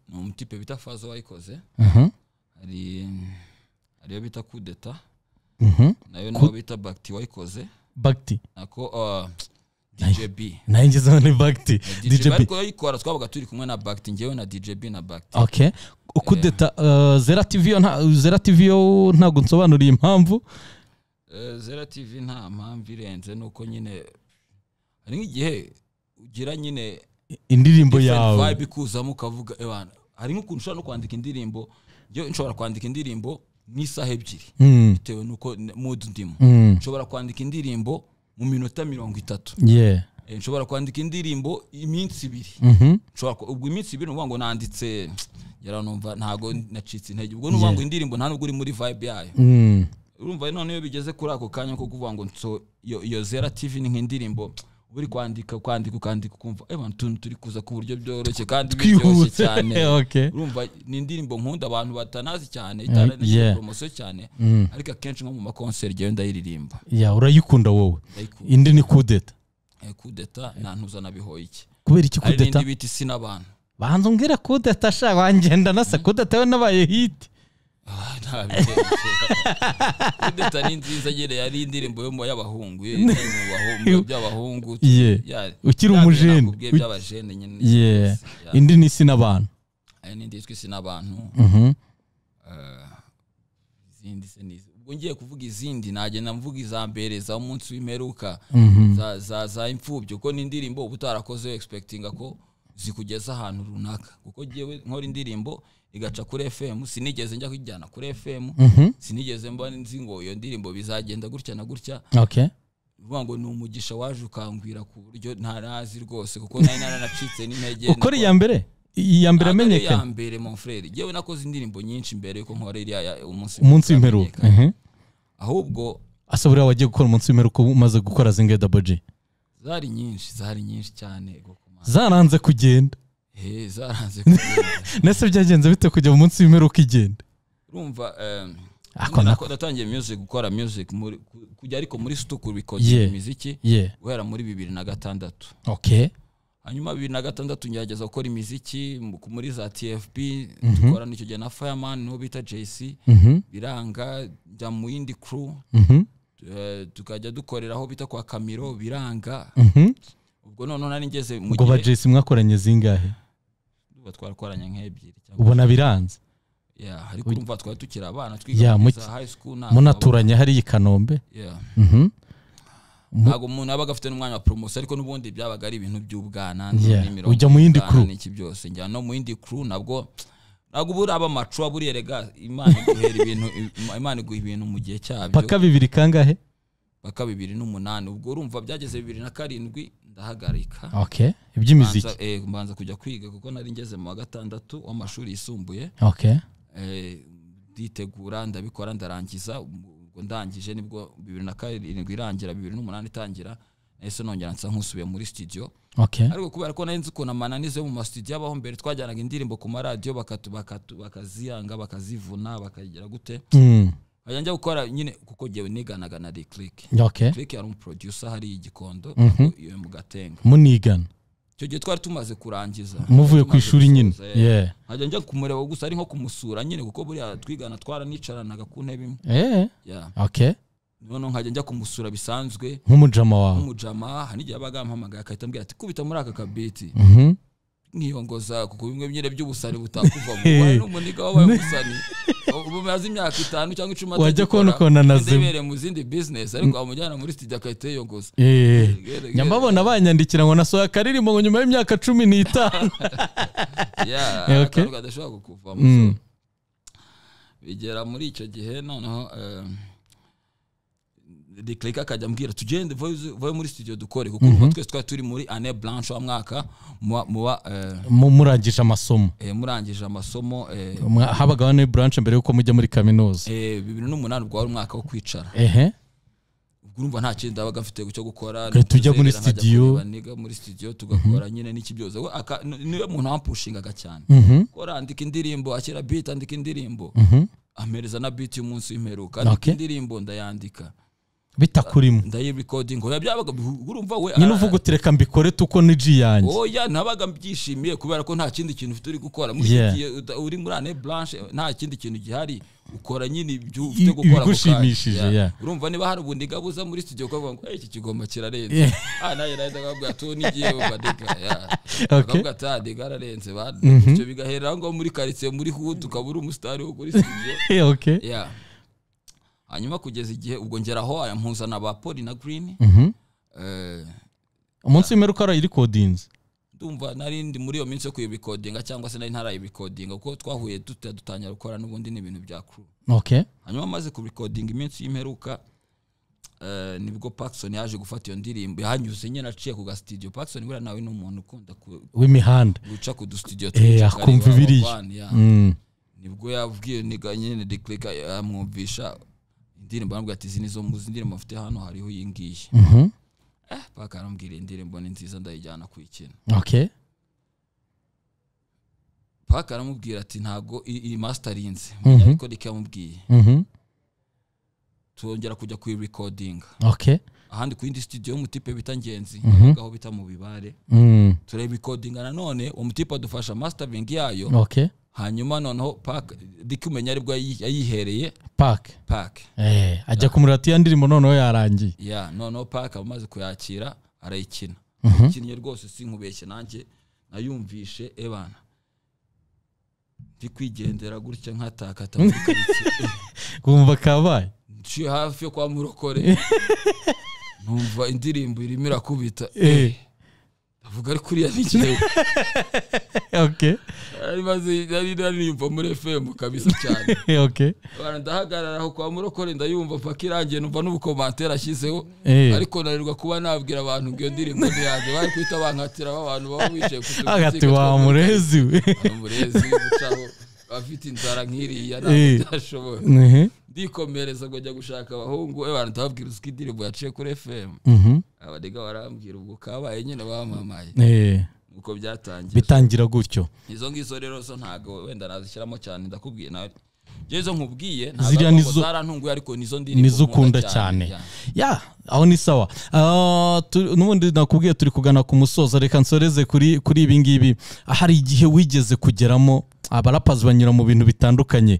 ni umutipe bita fazo wayikoze Mhm. hari hari iyo bita kudeta Mhm. nayo nabo bita bakiti wayikoze bagiti nako uh, djb nayo ngezeho ni bagiti djb djb ariko yayikora twabaga turi kumwe na bagiti njyewe na djb na bagiti ok ukudeta eh, zera tv yo nta- zera tv yo ntabwo nsobanuriye impamvu Eh, zera tv nta mpamvu irenze nuko nyine hari nk'igihe ugira nyine indirimbo different yawe vibe ikuzamo ukavuga "Ewana, hari nk'ukuntu ushobora no kwandika indirimbo njyewe nshobora kwandika indirimbo n'isaha ebyiri Mm, bitewe nuko n- mood ndimo mm, nshobora kwandika indirimbo mu minota mirongo itatu yeah. Eh, nshobora kwandika indirimbo iminsi ibiri Mhm. nshobora ku- ubwo iminsi ibiri nuvuga ngo nanditse yaranumva ntago nacitse intege ubwo nuvuga ngo indirimbo nta nubwo uri muri vibe yayo Mm, urumva none iyo bigeze kuri ako kanya ko kuvuga ngo nso iyo- iyo zera tv ni nk'indirimbo uba uri kwandika kwandika ukandika ukumva "Eba, utuntu turi kuza ku buryo byoroshye kandi biryoshye twihuse cyane ok urumva ni indirimbo nkunda abantu batanazi cyane yeah. itaranagira poromosiyo cyane ariko akenshi nko mu makonseri njyewe ndayiririmba ya urayikunda wowe ndayikunda indi ni kudeta Eh, kudeta nta ntuzanabihoye iki kubera iki hari kudeta n'indi bita isi n'abantu banza umbwira kudeta sha wangenda nasa kudeta we nabaye hiti Ah, ntabitekerezo. kudeta ni nziza nyine yari indirimbo yo mu y'abahungu yo mu bahungu by'abahungu Yeah. Ya- Ukiri ya- umujene. nakubwiye by'abajene nyine yeah Ya. indi ni isi n'abantu hari n'indi yitwa isi n'abantu Mhm. izindi se n'izi ubwo ngiye kuvuga izindi nagenda mvuga iza mbere za munsi w'imperuka za, za, za imfubyi kuko ni indirimbo uba utarakoze expectinga ko zikugeza ahantu runaka kuko ngewe nkora indirimbo igaca kuri fm sinigeze njya kuyijyana kuri fm Mhm. sinigeze mba nzi ngo iyo ndirimbo bizagenda gutya na gutya ok uvuga ngo ni umugisha waje ukangwira ku buryo ntarazi rwose kuko nari naranacitse n'intege ukora iya mbere iya mbere Ntabwo ari iya amenyekanye mbere mon frere yewe nakoze indirimbo nyinshi mbere yuko nkora iriya ya- umunsi umunsi w'imperuka wamenyekanye. Mhm. ahubwo asa buriya wagiye gukora umunsi w'imperuka umaze gukora zinge dabo ji zari nyinshi zari nyinshi cyane Gokomana. zaranze kugenda He, zaranze kugenda. nese byagenze bite kujya mu munsi w'imperuka igenda urumva em, Ako nyine nako. nako- natangiye music gukora music muri- ku- kujya ariko muri stuku Yeah. bikogera imiziki yeah guhera muri bibiri na gatandatu ok hanyuma bibiri na gatandatu ngerageza gukora imiziki mu- muri za tfb dukorana icyo gihe na fireman n'uwo bita jc Mhm. biranga njya mu yindi crew Mhm. eh, tukajya dukorera aho bita kwa kamiro biranga Mhm. ubwo noneho nari ngeze mu ubwo ba gihe jesi mwakoranye zingahe tuba twarakoranye nk'ebyiri cyangwa ubona biranze Yeah, ariko urumva twari tukiri abana Yeah, twiga muri muki- za high school ntabwo munaturanye hariya i kanombe aba- yeah. Mhm. ntabwo umuntu yabaga afite n'umwanya wa promosiyo ariko n'ubundi byabaga ari ibintu by'ubwana Yeah, n'imirongo ujya mu yindi y'ubwana crew. n'iki byose njya no mu yindi crew nabwo ntabwo uba uri abamacu waba uri erega imana iguhera ibintu im- imana iguha ibintu mu gihe cyabyo paka bibiri kangahe paka bibiri n'umunani ubwo urumva byageze bibiri na karindwi ndahagarika ok iby'imiziki Mbanza- eh, mbanza kujya kwiga kuko nari ngeze mu wa gatandatu w'amashuri yisumbuye ok Eh, nditegura ndabikora ndarangiza ubwo ndangije nibwo bibiri na karindwi irangira bibiri n'umunani itangira ese nongera nsa nkusubiye muri studio ok ariko kubera ko nari nzi ukuntu amananiza yo mu masitudiyo abaho mbere twajyanaga indirimbo ku maradiyo bakatu- bakatu- bakaziyanga bakazivuna bakagira gute Mm. nkajya njya gukora nyine kuko ngewe niganaga na reclick ok reclick yari umuproducer hariya i gikondo iyo mu gatenga munigana icyo gihe twari tumaze kurangiza muvuye ku Tumaze ishuri nyine gusoza, eh. yeah nkajya njya kumureba gusa ari nko kumusura nyine kuko buriya twigana twaranicaranaga ku ntebe imwe eh Yeah. ok noneho nkajya njya kumusura bisanzwe nk'umujama wawe nk'umujama hari igihe abaga yampamagaye agahita ambwira ati kubita muri aka kabeti Mhm. nkiyongoza kuko bimwe nyine by'ubusani butakuva mu wari n'umuniga wabaye umusani ubu maze imyaka itanu cyangwa icumi Wajya atagikora. kubona ukuntu anazima. Inzobere mu zindi business ariko wamujyana muri studio agahita yiyongoza Eh. Gere, gere. nyamabona banyandikira ngo nasohoye akaririmbo ngo nyuma y'imyaka cumi n'itanu Yeah, Eh, okay. akantu kadashobora kukuvamo Mm. So, bigera muri icyo gihe noneho declake akajya ambwira tugende voice- voye muri studio dukore kuko urumva twese twari turi muri ane blanche wa mwaka muba muba, eh, Mu- murangije amasomo eh, murangije amasomo eh, Mwa- habagaho na branch mbere y'uko mujya muri kaminuza eh, bibiri n'umunani ubwo wari umwaka wo kwicara ehe ubwo urumva nta kindi ndabaga mfite cyo gukora Kare tujya muri Ntuzerera, nkajya studio. kureba niga muri studio tugakora nyine n'iki byose We aka- ni- niwe muntu wampushingaga cyane Mhm. kora andika indirimbo akira beat andika indirimbo Mhm. ampereza na biti y'umunsi w'imperuka Okay. andika indirimbo ndayandika bitakurimo ndayirekodinga oya byabaga bihu- urumva we nyine ah, uvuga uti reka mbikore tuko ni ji yanjye oya nabaga mbyishimiye kubera ko nta kindi kintu ufite uri gukora Muri Yeah. iki gihe uta- uri muri ane blanche nta kindi kintu gihari ukora nyine ibyo I- ufite gukora ako kanya. ibigushimishije, Yeah. yeah. urumva niba hari ubundi gabuza muri studio ukavuga ngo "Hey, iki kigoma kirarenze Yeah. ah nawe nahita akabwira tu n'igiye badega Okay. akavuga ati ah dega ararenze bana bityo bigaherera ngo muri karitsiye muri hood ukaba uri umusitari wo kuri studio Eh, okay. Yeah. hanyuma kugeza igihe ubwo ngeraho aya mpuzana ba poli na green Mhm. eh, umunsi w'imperuka arayirekodinze ndumva nari ndi muri iyo minsi yo kuyibikodinga cyangwa se nari ntarayibikodinga kuko twahuye tuta- dutangira gukora n'ubundi ni ibintu bya crew okay hanyuma maze kubikodinga iminsi y'imperuka eh, nibwo Paxson yaje gufata iyo ndirimbo yahanyuze nyine aciye ku gasitidiyo Paxson buriya nawe ni umuntu ukunda ku- w'imihanda guca ku dusitidiyo Eh, twinshi akumva akareba ibiriya. abavana, yeah. Mm. nibwo yabwiye niga nyine deklika amwumvisha indirimbo aramubwira ati izi nizo mu indirimbo mfite hano hariho iyi ngiyi Mhm. eh, paka arambwira iyi ndirimbo ni nziza ndayijyana kuyikina okay paka aramubwira ati ntago i- iyi masitarinze Mhm. ariko reka yamubwiye Mhm. tongera kujya kuyirekodinga okay ahandi ku yindi studio yo mu tipe bita ngenzi Mhm. aho bita mu bibare Mm. turayirekodinga nanone uwo mutipe adufasha mastering yayo okay hanyuma noneho paka dika umenya aribwo yayi- yayihereye park paka Eh, ajya kumurira ati ya ndirimbo noneho yarangiye ya noneho paka amaze kuyakira arayikina Mhm. ikinnye rwose sinkubeshye nanjye nayumvishe ebana ndi kwigendera gutya nkatakata muri karitsiye kumva kabaye nciye hafi yo kwa murokore numva indirimbo irimo irakubita Eh. avuga ari kuriya n'ikirewe okay nari maze nari nariyumva muri fm kabisa cyane Eh, okay Abana ndahagarara aho kwa murokore ndayumva paka irangiye numva n'ubukomantere ashyizeho Eh. ariko nanirwa kuba nabwira abantu ngo iyo ndirimbo ni yanjye bari guhita bankatira abantu baba bicaye ku tuziga agati two wa muri murezi we umurezi gucaho afite inzara nk'iriya Eh. ntabwo byashoboye Mhm. ndikomereza ngo njya gushaka abahungu we bantu ndababwira uko indirimbo yaciye kuri fm Mhm. abadega barambwira ubwo kabaye nyine bamamaye Eh, uko byatangiye bitangira gutyo izo ngizo rero zo ntabwo wenda nazishyiramo cyane ndakubwiye nawe njye izo nkubwiye Ziriya ntabwo nizo- zarantunguye ariko nizo ndirimbo nizo nkunda ukunda cyane ya. ya aho ni sawa Ah, tu- n'ubundi nakubwiye turi kugana ku musozo reka nsoreze kuri kuri ibi ngibi hari igihe wigeze kugeramo abarapazi banyura mu bintu bitandukanye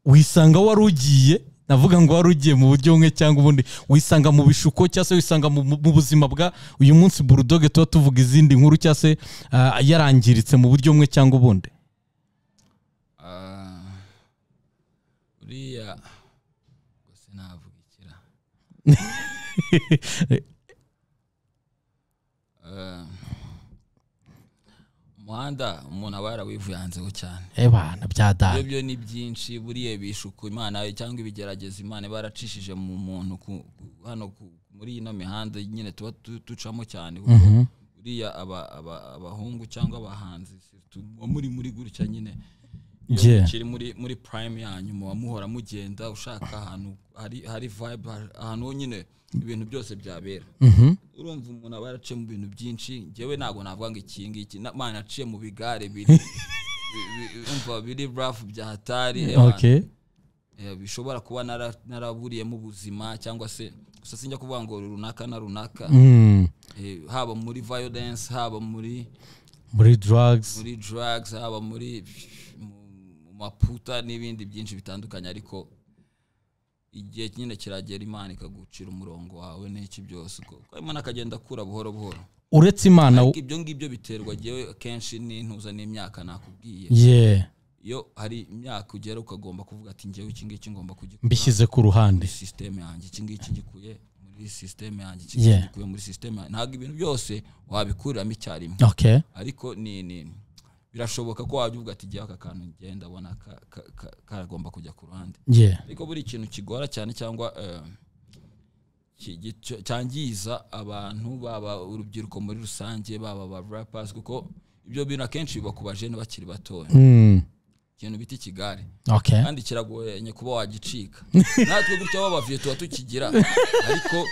wisanga wari ugiye navuga ngo wari ugiye mu buryo bumwe cyangwa ubundi wisanga mu bishuko cyangwa se wisanga mu, mu buzima bwa uyu munsi burudoge tuba tuvuga izindi nkuru cyangwa se ah, yarangiritse mu buryo bumwe cyangwa ubundi Ah, uriya gusa navugikira Ah, umuhanda umuntu aba yarawivuyanzeho cyane ebana byadara ibyo byo ni byinshi buriya bishuko imana cyangwa ibigerageza imana iba yaracishije mu muntu ku- ku- hano ku- muri ino mihanda nyine tuba tu- ducamo cyane kuko buriya aba- aba- abahungu cyangwa abahanzi surtout muba muri muri gutya nyine iyo Yeah. mukiri muri muri prime yanyu muba muhora mugenda ushaka ahantu hari hari vibe ha- ahantu ho nyine ibintu byose byabera urumva umuntu aba yaraciye mu bintu byinshi njyewe ntabwo navuga ngo iki ngiki na- man naciye mu bigare biri bi- bi- umva biri rafu bya hatari eh, okay eh, bishobora kuba nara- naraburiyemo ubuzima cyangwa se gusa sinjya kuvuga ngo runaka na runaka Mm, eh, haba muri violence haba muri muri drugs muri drugs haba muri mu- mu maputa n'ibindi byinshi bitandukanye ariko igihe nyine kiragera imana ikagucira umurongo wawe n'iki byose uko uko imana akagenda akura buhoro buhoro uretse imana ariko ibyo ngibyo biterwa yewe akenshi n'intuza n'imyaka nakubwiye yeah iyo hari imyaka ugera ukagomba kuvuga ati ngewe iki ngiki ngomba kugikura mbishyize ku ruhande muri sisiteme yanjye iki ngiki ngikuye muri sisiteme yanjye iki Yeah. ngiki ngikuye muri sisiteme yanjye ntabwo ibintu byose wabikuriramo icyarimwe okay ariko ni ni birashoboka ko wajya uvuga ati jyewe aka kantu njye ndabona ka- ka- ka- karagomba kujya ku ruhande yeah ariko buri ikintu kigora cyane cyangwa eh, ki- gico- cyangiza abantu baba urubyiruko muri rusange baba ba rappers kuko ibyo bintu akenshi biba ku bajene bakiri batoya mm. ikintu bita ikigare okay kandi kiragoranye kuba wagicika natwe gutya babavuye tuba tukigira ariko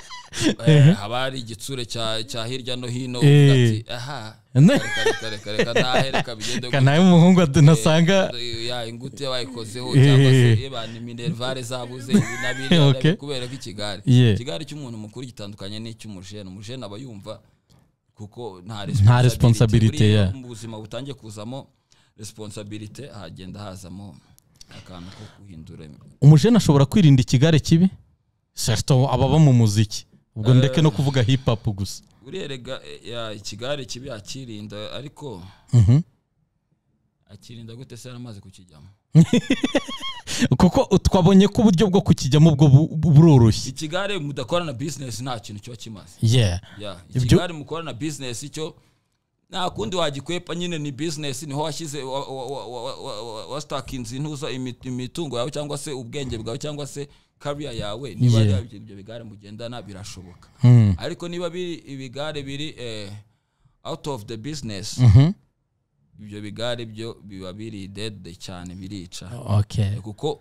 Eh, haba hari igitsure cya cya hirya no hino Eh. uvuga ati aha Ne- reka reka reka reka nahe reka bigende kana umuhungu adunasanga ya ingute bayikozeho Eh. cyangwa se eba ni minerivare zabuze ibi na biriya na Okay. bi- kubera ko ikigare Yeah. ikigare cy'umuntu mukuru gitandukanye n'icy'umujene umujene aba yumva kuko nta responsibility, Buriya yeah. mu buzima butangiye kuzamo responsibility hagenda hazamo akantu ko guhindura umujene ashobora kwirinda ikigare kibi certo ababa mu muziki ubwo ndeke no kuvuga hip hop gusa uriya rega ya ikigare kibi akirinda ariko Mhm. akirinda gute se yaramaze kukijyamo kuko twabonye ko uburyo bwo kukijyamo ubwo bu- bu- buroroshye ikigare mudakorana business nta kintu kiba kimaze yeah Yeah, Ibyo- ikigare mukorana business cyo nta kundi wagikwepa nyine ni business niho washyize wa- wa- wa- wa- wa- wa- wastackinze intuza imi- imitungo yawe cyangwa se ubwenge bwawe cyangwa se career yawe niba Yeah. ari ibyo- ibyo bigare mugendana birashoboka Hmm. ariko niba biri ibigare biri eh, out of the business Mhm. ibyo bigare byo biba biri dead cyane birica okay kuko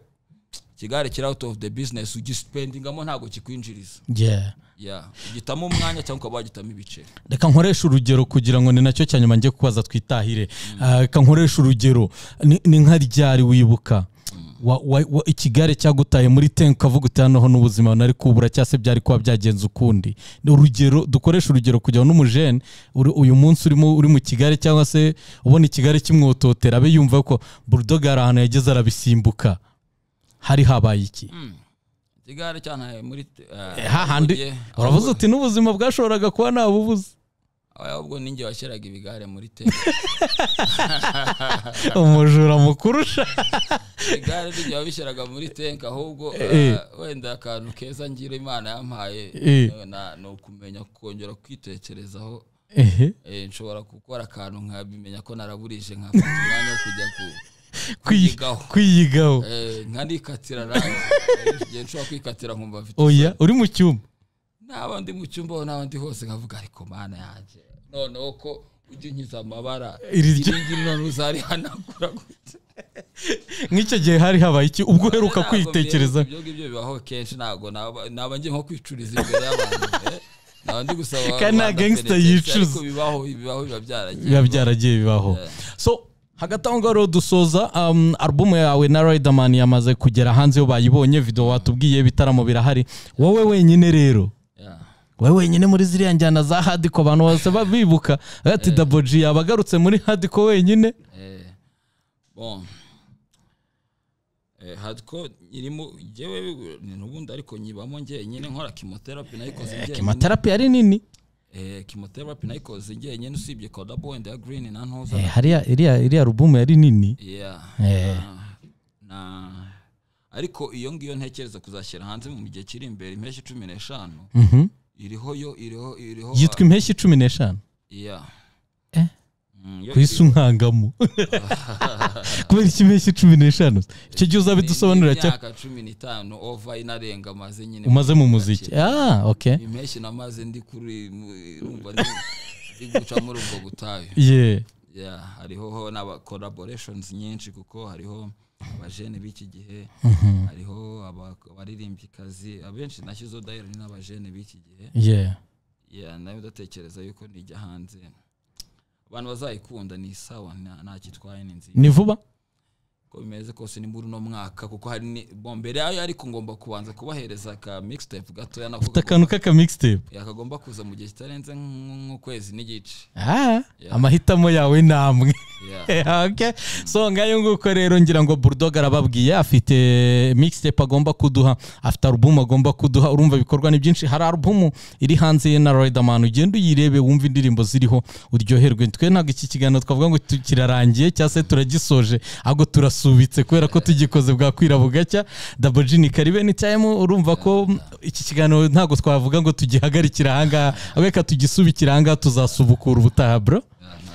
ikigare kiri out of the business ugispendingamo ntabwo kikwinjiriza yeah Yeah. ugitamo umwanya cyangwa ukaba wagitamo ibiceri reka nkoreshe urugero kugira ngo ni nacyo cya nyuma njye kubaza twitahire Ah, reka nkoreshe urugero ni ni nka ryari wibuka Wa- wa- wa- ikigare cyagutaye muri ten ukavuga uti hano n'ubuzima nari kubura cyangwa se byari kuba byagenze ukundi Ni urugero dukoreshe urugero kugira ngo n'umujene uri- uyu munsi urimo uri mu kigare cyangwa se ubona ikigare kimwototera abe yumva ko bulldog hari ahantu yageze arabisimbuka hari habaye iki igare cyane muri eh, hahandi mugihe- uravuze ahubwo- uti n'ubuzima bwashoboraga kuba ntabubuze ahubwo ninjye washyiraga ibigare muri te umujura mukurusha igare ninjye wabishyiraga muri tenke ahubwo Eh. eh, wenda akantu keza ngira imana yampaye Eh. na- ni ukumenya kongera kwitekerezaho ehe eh, nshobora gukora akantu nkabimenya ko naraburije nkafata umwanya wo kujya ku- Kwiyi- kwigaho kwiyigaho Eh, nkarikatira nawe igihe nshobora kwikatira nkumva mfite oya uri mu cyumba naba ndi mu cyumba aho naba ndi hose nkavuga ariko mana yanjye noneho ko ujya unkiza amabara Iri iri ryo- ngiri none uzarihanagura gute nk'icyo gihe hari habaye iki ubwo uheruka Ntabwo kwitekereza mbere- ibyo ngibyo bibaho kenshi ntabwo naba naba ngiye nko kwicuriza imbere y'abantu eh. naba ndi gusaba Kandi nta rubanda gangster penitence, yicuza. ariko bibaho bibaho biba byaragiye biba byaragiye bibaho so hagati aho ngaho rero dusoza um, alubumu yawe na riderman yamaze kugera hanze iyo bayibonye video watubwiye ibitaramo birahari wowe wenyine rero Yeah. wowe wenyine muri ziriya njyana za hadiko abantu bose babibuka ati daboji yaba agarutse muri hadiko wenyine Eh, bon Eh, hardcore irimo njyewe ni n'ubundi ariko nyibamo njyenyine nkora kimotherapy nayikoze njyenyine kimaterapi ari nini Eh, chemotherapy nayikoze njyenyine usibye kodabondi ya green na Eh, ntuza hariya iriya iriya alubumu yari nini Yeah. Eh. Na- na ariko iyo ngiyo ntekereza kuzashyira hanze mu gihe kiri imbere impeshyi cumi n'eshanu Mhm. iriho yo iriho iriho yitwa impeshyi cumi n'eshanu Yeah. Eh. Mm, yo ku isi unkangamo kubera iki impeshyi cumi n'eshanu icyo gihe uzabidusobanurira cya imyaka cumi n'itanu ova inarenga maze nyine umaze mu muziki ah ok impeshyi namaze ndi kuri rumva ndi- ndi guca muri ubwo butayu ye Yeah, hariho ho n'aba collaborations nyinshi kuko hariho abajene b'iki gihe hariho aba- abaririmbikazi abenshi nashyizeho dayiro ni n'abajene b'iki gihe ye Yeah, nawe ndatekereza yuko nijya hanze abantu bazayikunda ni sawa nta- nta kitwaye ni nziza ni vuba uko bimeze kose ni muri uno mwaka kuko hari ni bo mbere yayo ariko ngomba kubanza kubahereza aka mixtape gatoya nako ufite akantu k'aka mixtape yakagomba kuza mu gihe kitarenze nk'ukwezi n'igice ah amahitamo yawe ni amwe Yeah. okay. so ngayo nguko rero ngira ngo bulldog arababwiye afite mixtape agomba kuduha afite alubumu agomba kuduha urumva ibikorwa ni byinshi hari alubumu iri hanze ye na riderman ugenda uyirebe wumve indirimbo ziriho uryoherwe twe ntabwo iki kiganiro twavuga ngo tu- kirarangiye cyangwa se turagisoje ahubwo turasubitse kubera ko tugikoze bwakwira bugacya dabojini karibe ni time urumva ko iki kiganiro ntabwo twavuga ngo tugihagarikire ahangaha ahubwo reka tugisubikire ahangaha tuzasubukura ubutaha bro Yeah,